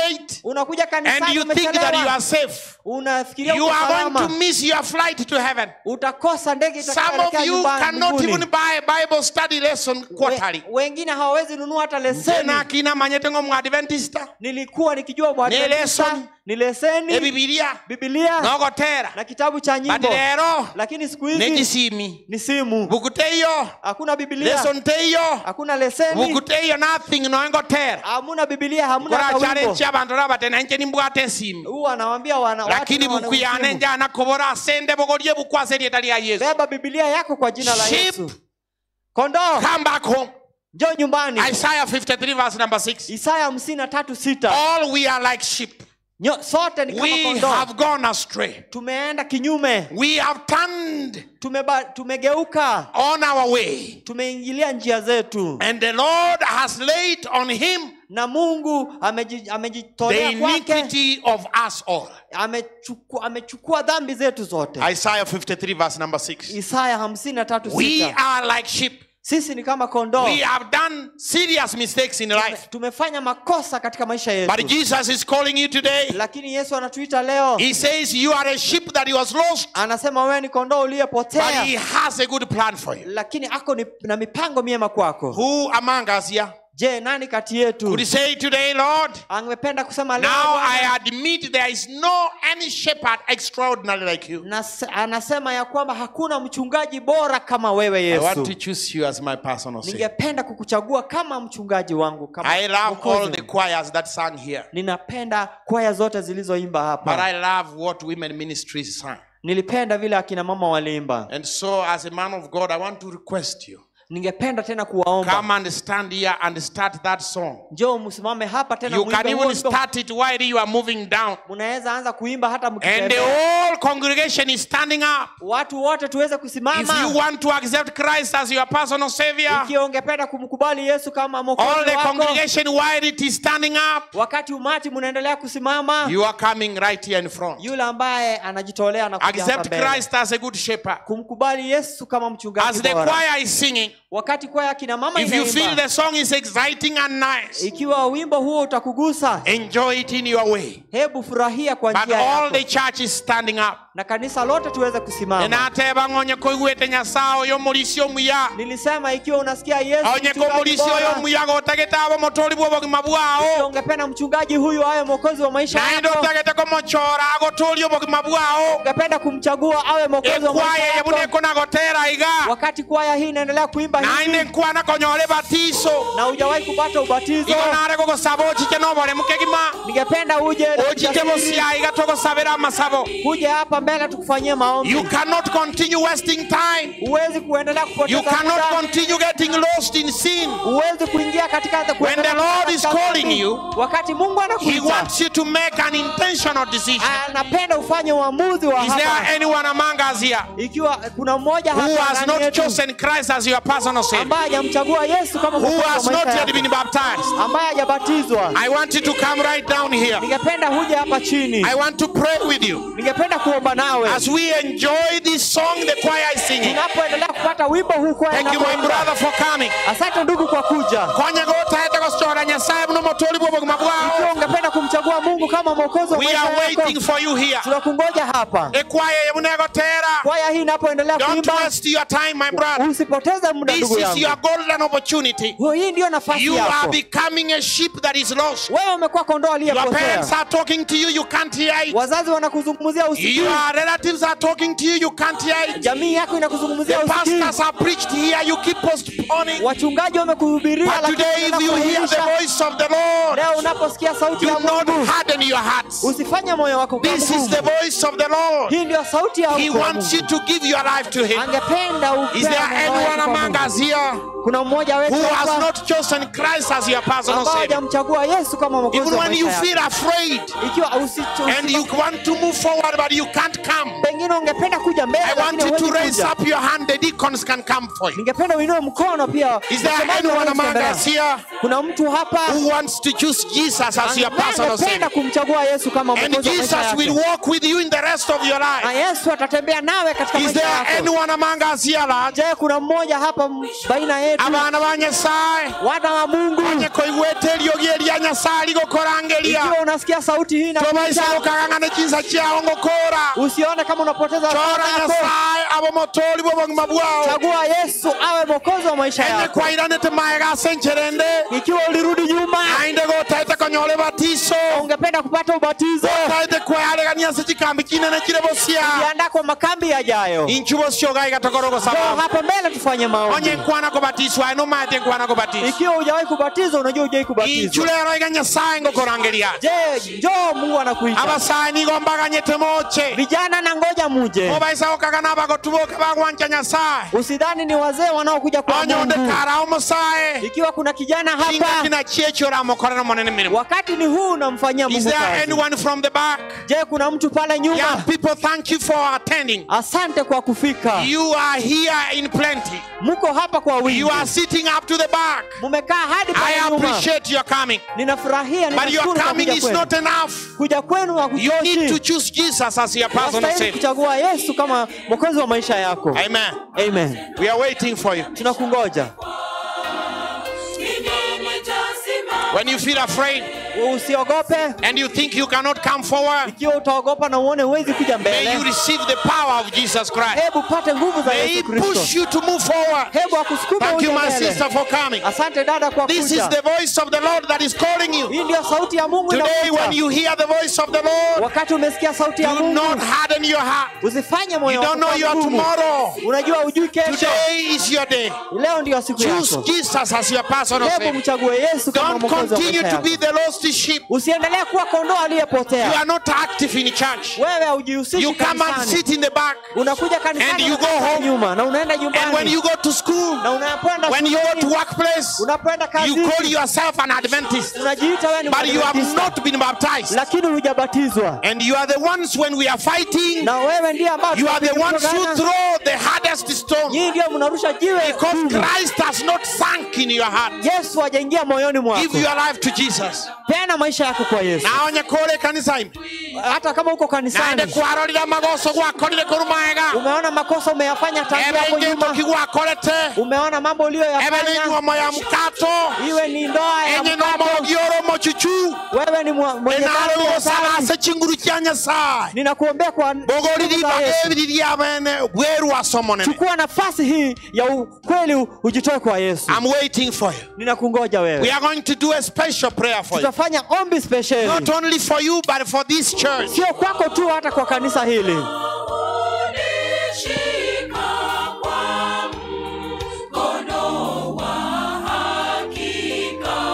unakuja and kanisani you think that you umechelewa are safe, unafikiria you uko are going to salama miss your flight to heaven. utakosa ndege Some of itakayoelekea you nyumbani cannot mbinguni. even buy a Bible study lesson quarterly. We, wengine hawawezi nunua hata leseni Tena akina manyete ngo mwadventista nilikuwa nikijua Ni Mwadventista, lesson. ni leseni ebibilia bibilia nogotera na kitabu cha but nyimbo lero lakini siku hizi negisimi ni simu buku teiyo hakuna bibilia lesson teiyo hakuna leseni buku teiyo nothing noengotera hamuna bibilia hamuna hata wimbo koracharenchi abantu rabate nanje nimbwate esimi huu anawambia wana watu lakini na wana buku yane uzimu. njana kobora asende bogorie bukwase rieta lya yesu beba bibilia yako kwa jina la Sheep. yesu kondoo come back home njoo nyumbani isaiah 53 verse number 6 isaya hamsini na tatu sita all we are like sheep Nyo- sote ni kama we kondoo have gone astray tumeenda kinyume we have turned Tumeba, tumegeuka on our way tumeingilia njia zetu and the lord has laid on him na mungu ameji- the amejitolea kwake iniquity of us all amechukua, amechukua dhambi zetu zote isaiah 53 verse number 6 isaya hamsini na tatu we sita are like sheep sisi ni kama kondoo we have done serious mistakes in life tumefanya makosa katika maisha but yetu jesus is calling you today lakini yesu anatuita leo he says you are a sheep that was lost anasema wewe ni kondoo but uliyepotea he has a good plan for you lakini ako ni, na mipango miema kwako who among us here je nani kati could yetu you say today lord angependa kusema leo now Bwana, i admit there is no any shepherd extraordinary like you nas- anasema ya kwamba hakuna mchungaji bora kama wewe i want to yesu choose you as my personal savior ningependa kukuchagua kama mchungaji wangu kama i love Mwokozi all the wangu. choirs that sang here ninapenda kwaya zote zilizoimba but hapa i love what women ministries sang nilipenda vile akina mama waliimba and so as a man of god i want to request you ningependa tena kuwaomba come and stand here and start that song njoo msimame hapa tena you muimbe can huo even wimbo. start it while you are moving down mnaweza anza kuimba hata and the mkitembea whole congregation is standing up watu wote tuweze if kusimama you want to accept christ as your personal savior ikiwa ungependa kumkubali yesu kama all mwokozi the wako congregation while it is standing up wakati umati mnaendelea kusimama you are coming right here in front yule ambaye anajitolea na kuja hapa accept mbele christ as a good shepherd kumkubali yesu kama mchungaji as the bora choir is singing wakati kwaya kina mama if you feel inaimba the song is exciting and nice ikiwa wimbo huo utakugusa enjoy it in your way hebu furahia kwa but njia all yako the church is standing up na kanisa lote tuweze kusimama enateba ng'onye koigwete nyasaye oyo omulisi omuya nilisema ikiwa unasikia yesu onye ko mchungaji omulisi oyo bora, omuya gotagete abo omotoli bwa obogima ikiwa bwao ungependa mchungaji huyu awe mwokozi wa maisha naende yako otagete komochora agotoli obogima bwao ungependa kumchagua awe mwokozi wa maisha ekwaya yako yebuneko nagotera iga wakati kwaya hii inaendelea kuimba nainde hivi nkwana konyole batiso na hujawahi kupata ubatizo igo nare gogosaba ochiche nobore mukegima ningependa uje na ochiche ujasiri, bosia iga togosabera amasabo uje hapa mbele tukufanyie maombi you cannot continue wasting time huwezi kuendelea you kupoteza cannot muda continue getting lost in sin huwezi kuingia katika When the Lord is calling you, wakati mungu he anakuita wants you to make an intentional decision anapenda ufanye uamuzi wa is there hapa anyone among us here ikiwa kuna mmoja who hapa has ndani not yetu chosen Christ as your personal savior ambaye hajamchagua yesu kama who mwokozi wa has maisha not yet yake, been baptized ambaye hajabatizwa I want you to come right down here ningependa huje hapa chini I want to pray with you ningependa kuomba nawe as we enjoy this song the choir is singing tunapoendelea kupata wimbo huu kwa thank you my brother for coming asante ndugu kwa kuja konya gotaete gosora nyasaye buno motoli bwa obogima ikiwa bwao ungependa kumchagua mungu kama mwokozi wa we maisha are yako waiting for you here tunakungoja hapa ekwaya yebunegotera kwaya hii inapoendelea don't kuimba waste your time my brother usipoteze muda this ndugu is yangu your golden opportunity Huo hii ndiyo nafasi You are yako becoming a sheep that is lost. wewe umekuwa kondoo Your aliyepotea parents are talking to you, you can't hear it. wazazi wanakuzungumzia usikii Your relatives are talking to you, you can't hear it. jamii yako The inakuzungumzia usikii pastors are preached here, you keep postponing. wachungaji wamekuhubiria But lakini today, if you hear the unakuahirisha. voice of the Lord, leo unaposikia sauti ya do not mungu harden your hearts. usifanye moyo wako kuwa This is mgumu. the voice of the Lord. hii ndio sauti ya He kwa wants you Mungu. to give your life to Him. angependa Is there upende moyo anyone wako kwa among Mungu. us here kuna mmoja wetu who has hapa not chosen Christ as your personal ambao Savior? hajamchagua yesu kama mwokozi Even wa when you maisha yako. feel afraid ikiwa usi- and usi- you want to move forward but you can't come, pengine ungependa kuja mbele I want lakini you to huwezi raise kuja. up your hand. The deacons can come for you. ningependa uinue mkono pia Is there Msemaji anyone anaweza among kuendelea. us here kuna mtu hapa who wants to choose Jesus as your ambaye personal angependa Savior? kumchagua yesu kama And mwokozi wa maisha Jesus will yake walk with you in the rest of your na life. yesu atatembea nawe katika Is maisha there yako anyone among us here, Lord, je kuna mmoja hapa m- baina who yetu abana ba nyasaye wana wa mungu onye koigwete eriogi eria nyasaye ligokorangeria ikiwa unasikia sauti hii tobaisa na gokagang'ana chinsa chiao ngokora usione kama unapoteza chora wakati wako. nyasaye abo motori bw'obogima bwao chagua yesu awe mwokozi wa maisha enye yako kwairanete mae gasencherende ikiwa ulirudi nyuma ainde gotaete konyole batiso ungependa kupata ubatizo gotaete kwearegania ase chikambi kinene kire bosia jiandaa kwa makambi yajayo inchu bosio gai gatogorogo Njoo sama hapa mbele tufanye maombi onye nkwana kubatiswa aye nomaete nkwana kubatiswa ikiwa hujawahi kubatizwa unajua hujai inchu kubatizwa lero iga nyasaye ngokorangeria je njoo mungu anakuita abasaye nigombaganyete moche vijana na ngoja muje obaisa gokagana abagotuboke bagwancha nyasaye usidhani ni wazee wanaokuja kwa onye onde mungu karao mosaye ikiwa kuna kijana kinga hapa kina chiecho ramokorera monene mirimo wakati ni huu unamfanyia is mungu there kazi anyone from the back je kuna mtu pale nyuma young people thank you for attending asante kwa kufika you are here in plenty mko hapa kwa wingi you are sitting up to the back mumekaa hadi i pale nyuma appreciate your coming ninafurahia but your ninashukuru kwa coming kuja is kwenu not enough kuja kwenu you need to hakutoshi choose jesus as your personal wastahili savior kuchagua yesu kama mwokozi wa maisha yako amen amen we are waiting for you tunakungoja when you feel afraid usiogope and you think you cannot come forward ikiwa utaogopa na uone huwezi kuja may you mbele receive the power of jesus christ hebu pate nguvu za may he yesu push kristo you to move forward hebu akusukume thank you uje my mbele sister for coming asante dada kwa this is kuja the voice of the lord that is calling you hii ndio sauti ya mungu today when inakuita you hear the voice of the lord wakati umesikia sauti ya do mungu not harden your heart usifanye moyo you don't wako know kuwa your mgumu. tomorrow unajua ujui kesho today is your day leo ndio siku choose yako jesus as your personal hebu savior mchague yesu kama don't mwokozi wa continue maisha to be yako the lost sheep usiendelee kuwa kondoo you aliyepotea are not active in church wewe haujihusishi you come and kanisani sit in the back unakuja And kanisani you go unakaa home. nyuma na unaenda and when nyumbani you go to school na unapoenda when you go to shuleni workplace unapoenda you call kazini yourself an adventist unajiita wewe ni but you have Mwadventista, not been baptized lakini hujabatizwa and you are the ones when we are fighting na wewe ndiye ambao you are the ones who tunapigana. throw the hardest stone nyinyi ndio mnarusha jiwe because gumu. christ has not sunk in your heart yesu hajaingia moyoni mwako give your life to jesus peana maisha yako kwa yesu naonye kore kanisa ime hata kama uko naende kanisani kwarorira magoso gwakorire kuru maega umeona makosa umeyafanya tangu ebe hapo ing'endoki nyuma gwakorete umeona mambo ebe uliyoyafanya n'inyuomo ya mukato iwe ni ndoa ya enye mkato n'omorogi oromo chuchu wewe ni mwa- mwenye enaro dhambi ya gosala dhambi. ase chinguru chia nyasaye ninakuombea kwa bogoriri nguvu za Yesu. ebiri ria bene bweru asomonene chukua nafasi hii ya ukweli u- ujitoe kwa yesu i'm waiting for you ninakungoja we wewe are going to do a special prayer for you tutafanya ombi spesheli not only for you but for this church sio kwako tu hata kwa kanisa hili Unishika kwa mkono wa hakika.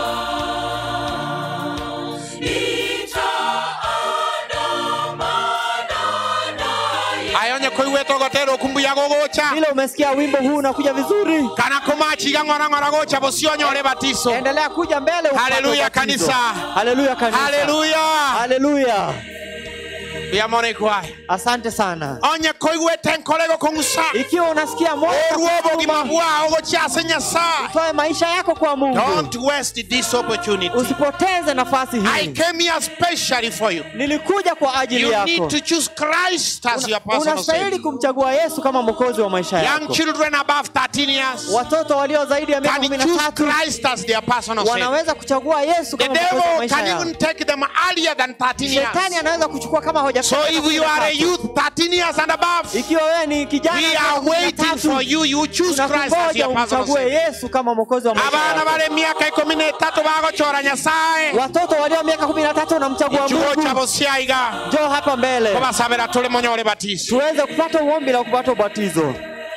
Nitaandamana naye. ayonye koigweta gotero okumbuya gogocha vile umesikia wimbo huu unakuja vizuri kana komachiga ng'orang'ora gocha bosionyore batiso endelea kuja mbele upate Haleluya, ubatizo. kanisa. haleluya kanisa haleluya haleluya yamone kwaye asante sana onye koigwete nkorego kong'usa ikiwa unasikia moyo orwo obogima unakuuma, bwao gochase nyasaye toe maisha yako kwa mungu don't waste this opportunity usipoteze nafasi i hii came here specially for you nilikuja kwa ajili you yako need to choose christ as your personal unastahili savior kumchagua yesu kama mwokozi wa maisha young yako children above 13 years watoto walio zaidi ya miaka can kumi na choose tatu christ as their personal savior wanaweza kuchagua yesu the kama mwokozi wa devil maisha can yao even take them earlier than 13 shetani years anaweza kuchukua kama hoja so if you are a youth 13 years and above ikiwa wewe ni kijana we miaka are kumi na waiting tatu, for you you choose christ as tunakungoja your personal umchague savior yesu kama mwokozi wa maisha abana yako bari emyaka ikumi n'etatu bagochora nyasaye watoto walio miaka kumi na tatu unamchagua ikigo mungu kyabo syaiga njoo hapa mbele kobasabira tuli munyole batiso tuweze kupata uombi la kupata ubatizo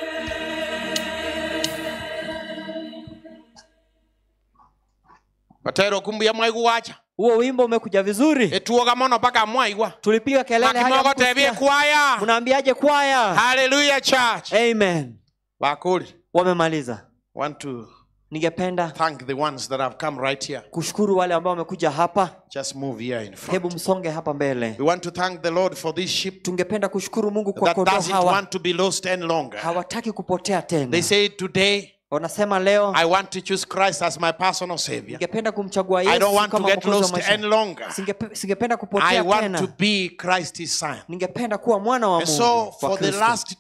batera okumbuya mwaigu wacha huo wimbo umekuja vizuri etuoga mono mpaka mwaigwa tulipiga kelele hadi makimogo tebie hamkusikia. kwaya mnaambiaje kwaya haleluya church amen bakuli wamemaliza want to ningependa thank the ones that have come right here kushukuru wale ambao wamekuja hapa just move here in front hebu msonge hapa mbele we want to thank the lord for this sheep tungependa kushukuru mungu kwa that kondoo doesn't hawa want to be lost any longer hawataki kupotea they tena say today wanasema leo i want to choose christ as my personal savior ningependa kumchagua i don't yesu want to kama get mwokozi wa lost maisha any longer Singepe- singependa i kupotea want tena to be christ's son ningependa kuwa mwana wa and mungu so wa for the Kristo. last time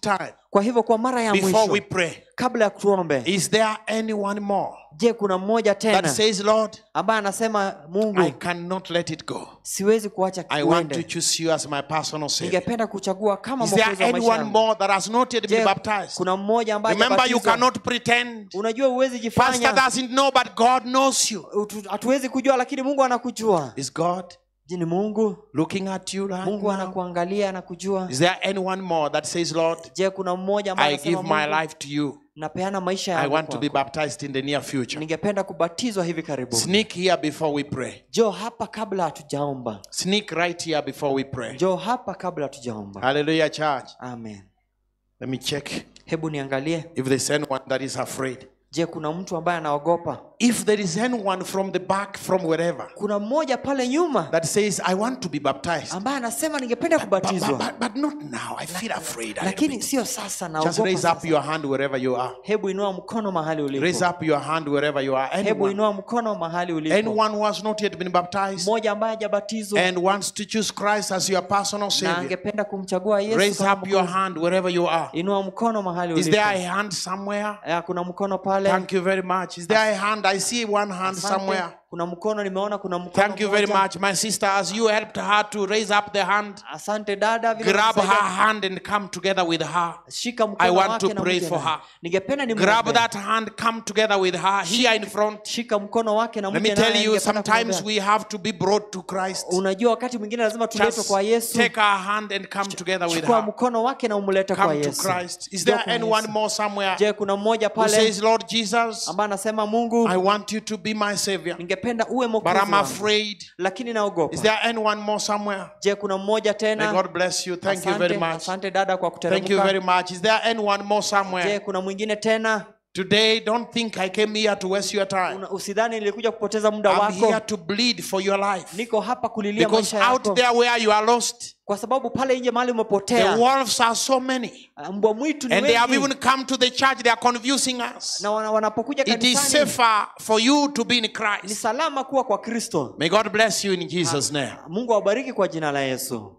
kwa hivyo kwa mara ya before mwisho we pray, kabla ya tuombe is there anyone more je kuna mmoja that tena says, Lord, ambaye anasema mungu I cannot let it go? siwezi kuacha I want to kiuende choose you as my personal Savior. ningependa kuchagua kama Is there mwokozi wa maisha anyone yangu. more that has not yet been Je, baptized? kuna mmoja ambaye Remember, you hajabatizwa? cannot pretend. unajua huwezi Pastor jifanya doesn't know, but God knows you. Utu- hatuwezi kujua lakini mungu anakujua Is God je ni mungu looking at you right mungu now? anakuangalia anakujua Is there anyone more that says, Lord, je kuna mmoja ambaye I give anasema my Mungu, life to you. napeana maisha I yangu want to be kwako. baptized in the near future. ningependa kubatizwa hivi karibuni Sneak here before we pray. jo hapa kabla hatujaomba Sneak right here before we pray. jo hapa kabla hatujaomba Hallelujah, church. amen Let me check hebu niangalie if there's anyone that is afraid. je kuna mtu ambaye anaogopa If there is anyone from the back, from wherever, kuna mmoja pale nyuma that says, I want to be baptized, ambaye anasema ningependa but, but, kubatizwa but, but not now. I feel afraid. a little lakini bit. sio sasa Just naogopa raise up sasa. your hand wherever you are. hebu inua mkono mahali Raise ulipo up your hand wherever you are. hebu Anyone, inua mkono mahali ulipo anyone who has not yet been baptized mmoja ambaye hajabatizwa and wants to choose Christ as your personal na Savior, angependa kumchagua yesu raise kama up your mwokozi. hand wherever you are. inua mkono mahali Is ulipo there a hand somewhere? Eh, kuna mkono pale Thank you very much. Is there a hand? I see one hand Asante. somewhere. kuna mkono nimeona kuna mkono Thank you very mmoja. much, my sister. As you helped her to raise up the hand, asante dada vile grab her ulisaidia. hand and come together with her. shika I mkono want wake to na pray mke for naye. her. ningependa ni Grab that hand, come together with her here in front. shika mkono wake na Let mke me tell naye, you, ningependa sometimes kumwombea. we have to be brought to Christ. unajua wakati mwingine lazima tuletwe Just kwa yesu take her hand and come together with chukua her. mkono wake na umlete kwa Come to yesu Christ. Is Njoo there kwa anyone Yesu. more somewhere je kuna mmoja who pale says, Lord Jesus, ambaye anasema mungu I want you to be my Savior, ningependa uwe but mwokozi I'm wangu, afraid. lakini naogopa Is there anyone more somewhere? je kuna mmoja May tena God bless you. Thank you very Asante, much. asante dada kwa Thank you very kuteremka much. Is there anyone more je somewhere? kuna mwingine tena Today, don't think I came here to waste your time. Una- usidhani nilikuja kupoteza muda I'm wako here to bleed for your life. niko hapa kulilia Because maisha out yako there where you are lost, kwa sababu pale nje mahali the umepotea wolves are so many. mbwa mwitu ni And they have wengi even come to the church, they are confusing us. na wana- wanapokuja It is kanisani safer for you to be in ni Christ. salama kuwa kwa kristo May God bless you in Jesus' name. mungu awabariki kwa jina la yesu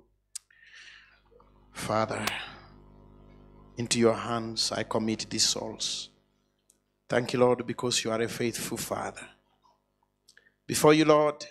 Father, into your hands I commit these souls. Thank you, Lord, because you are a faithful Father. Before you, Lord,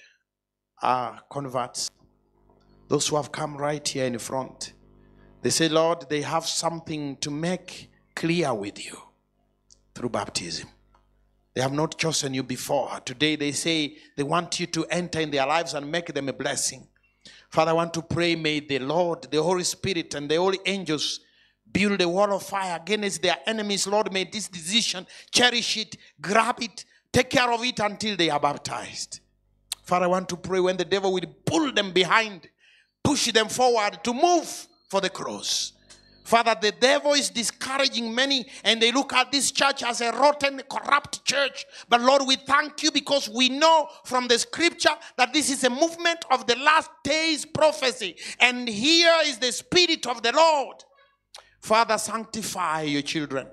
are converts, those who have come right here in front. They say, Lord, they have something to make clear with you through baptism. They have not chosen you before. Today they say they want you to enter in their lives and make them a blessing. Father, I want to pray, may the Lord, the Holy Spirit, and the holy angels build a wall of fire against their enemies. Lord, may this decision cherish it, grab it, take care of it until they are baptized. Father, I want to pray when the devil will pull them behind, push them forward to move for the cross. Father, the devil is discouraging many, and they look at this church as a rotten, corrupt church. But Lord, we thank you because we know from the scripture that this is a movement of the last days prophecy. And here is the Spirit of the Lord. Father, sanctify your children.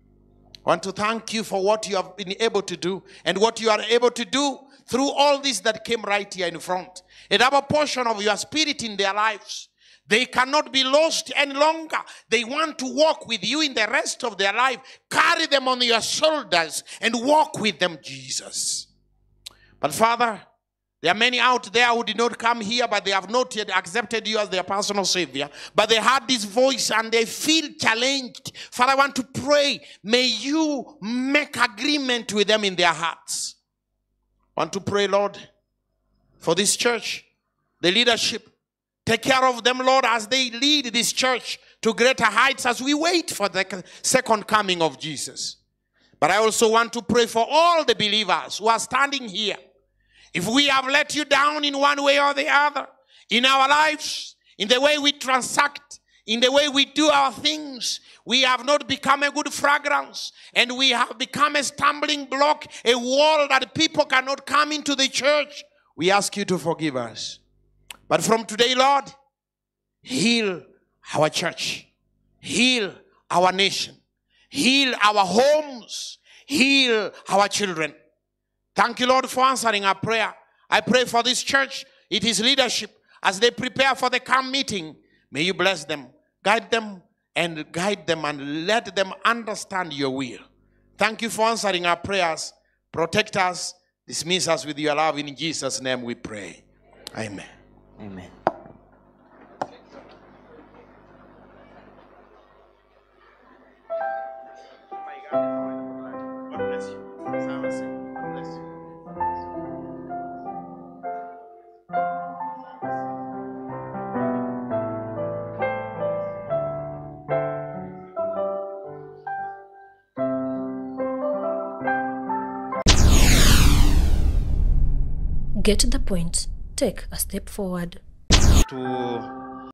I want to thank you for what you have been able to do and what you are able to do through all this that came right here in front. A double portion of your spirit in their lives. They cannot be lost any longer. They want to walk with you in the rest of their life. Carry them on your shoulders and walk with them, Jesus. But Father, there are many out there who did not come here, but they have not yet accepted you as their personal Savior. But they heard this voice and they feel challenged. Father, I want to pray. May you make agreement with them in their hearts. I want to pray, Lord, for this church, the leadership. Take care of them, Lord, as they lead this church to greater heights as we wait for the second coming of Jesus. But I also want to pray for all the believers who are standing here. If we have let you down in one way or the other, in our lives, in the way we transact, in the way we do our things, we have not become a good fragrance and we have become a stumbling block, a wall that people cannot come into the church. We ask you to forgive us. But from today, Lord, heal our church, heal our nation, heal our homes, heal our children. Thank you, Lord, for answering our prayer. I pray for this church, it is leadership, as they prepare for the camp meeting. May you bless them, guide them, and guide them and let them understand your will. Thank you for answering our prayers. Protect us. Dismiss us with your love. In Jesus' name we pray. Amen. Amen. God bless you. God bless you. Get the point. Take a step forward. to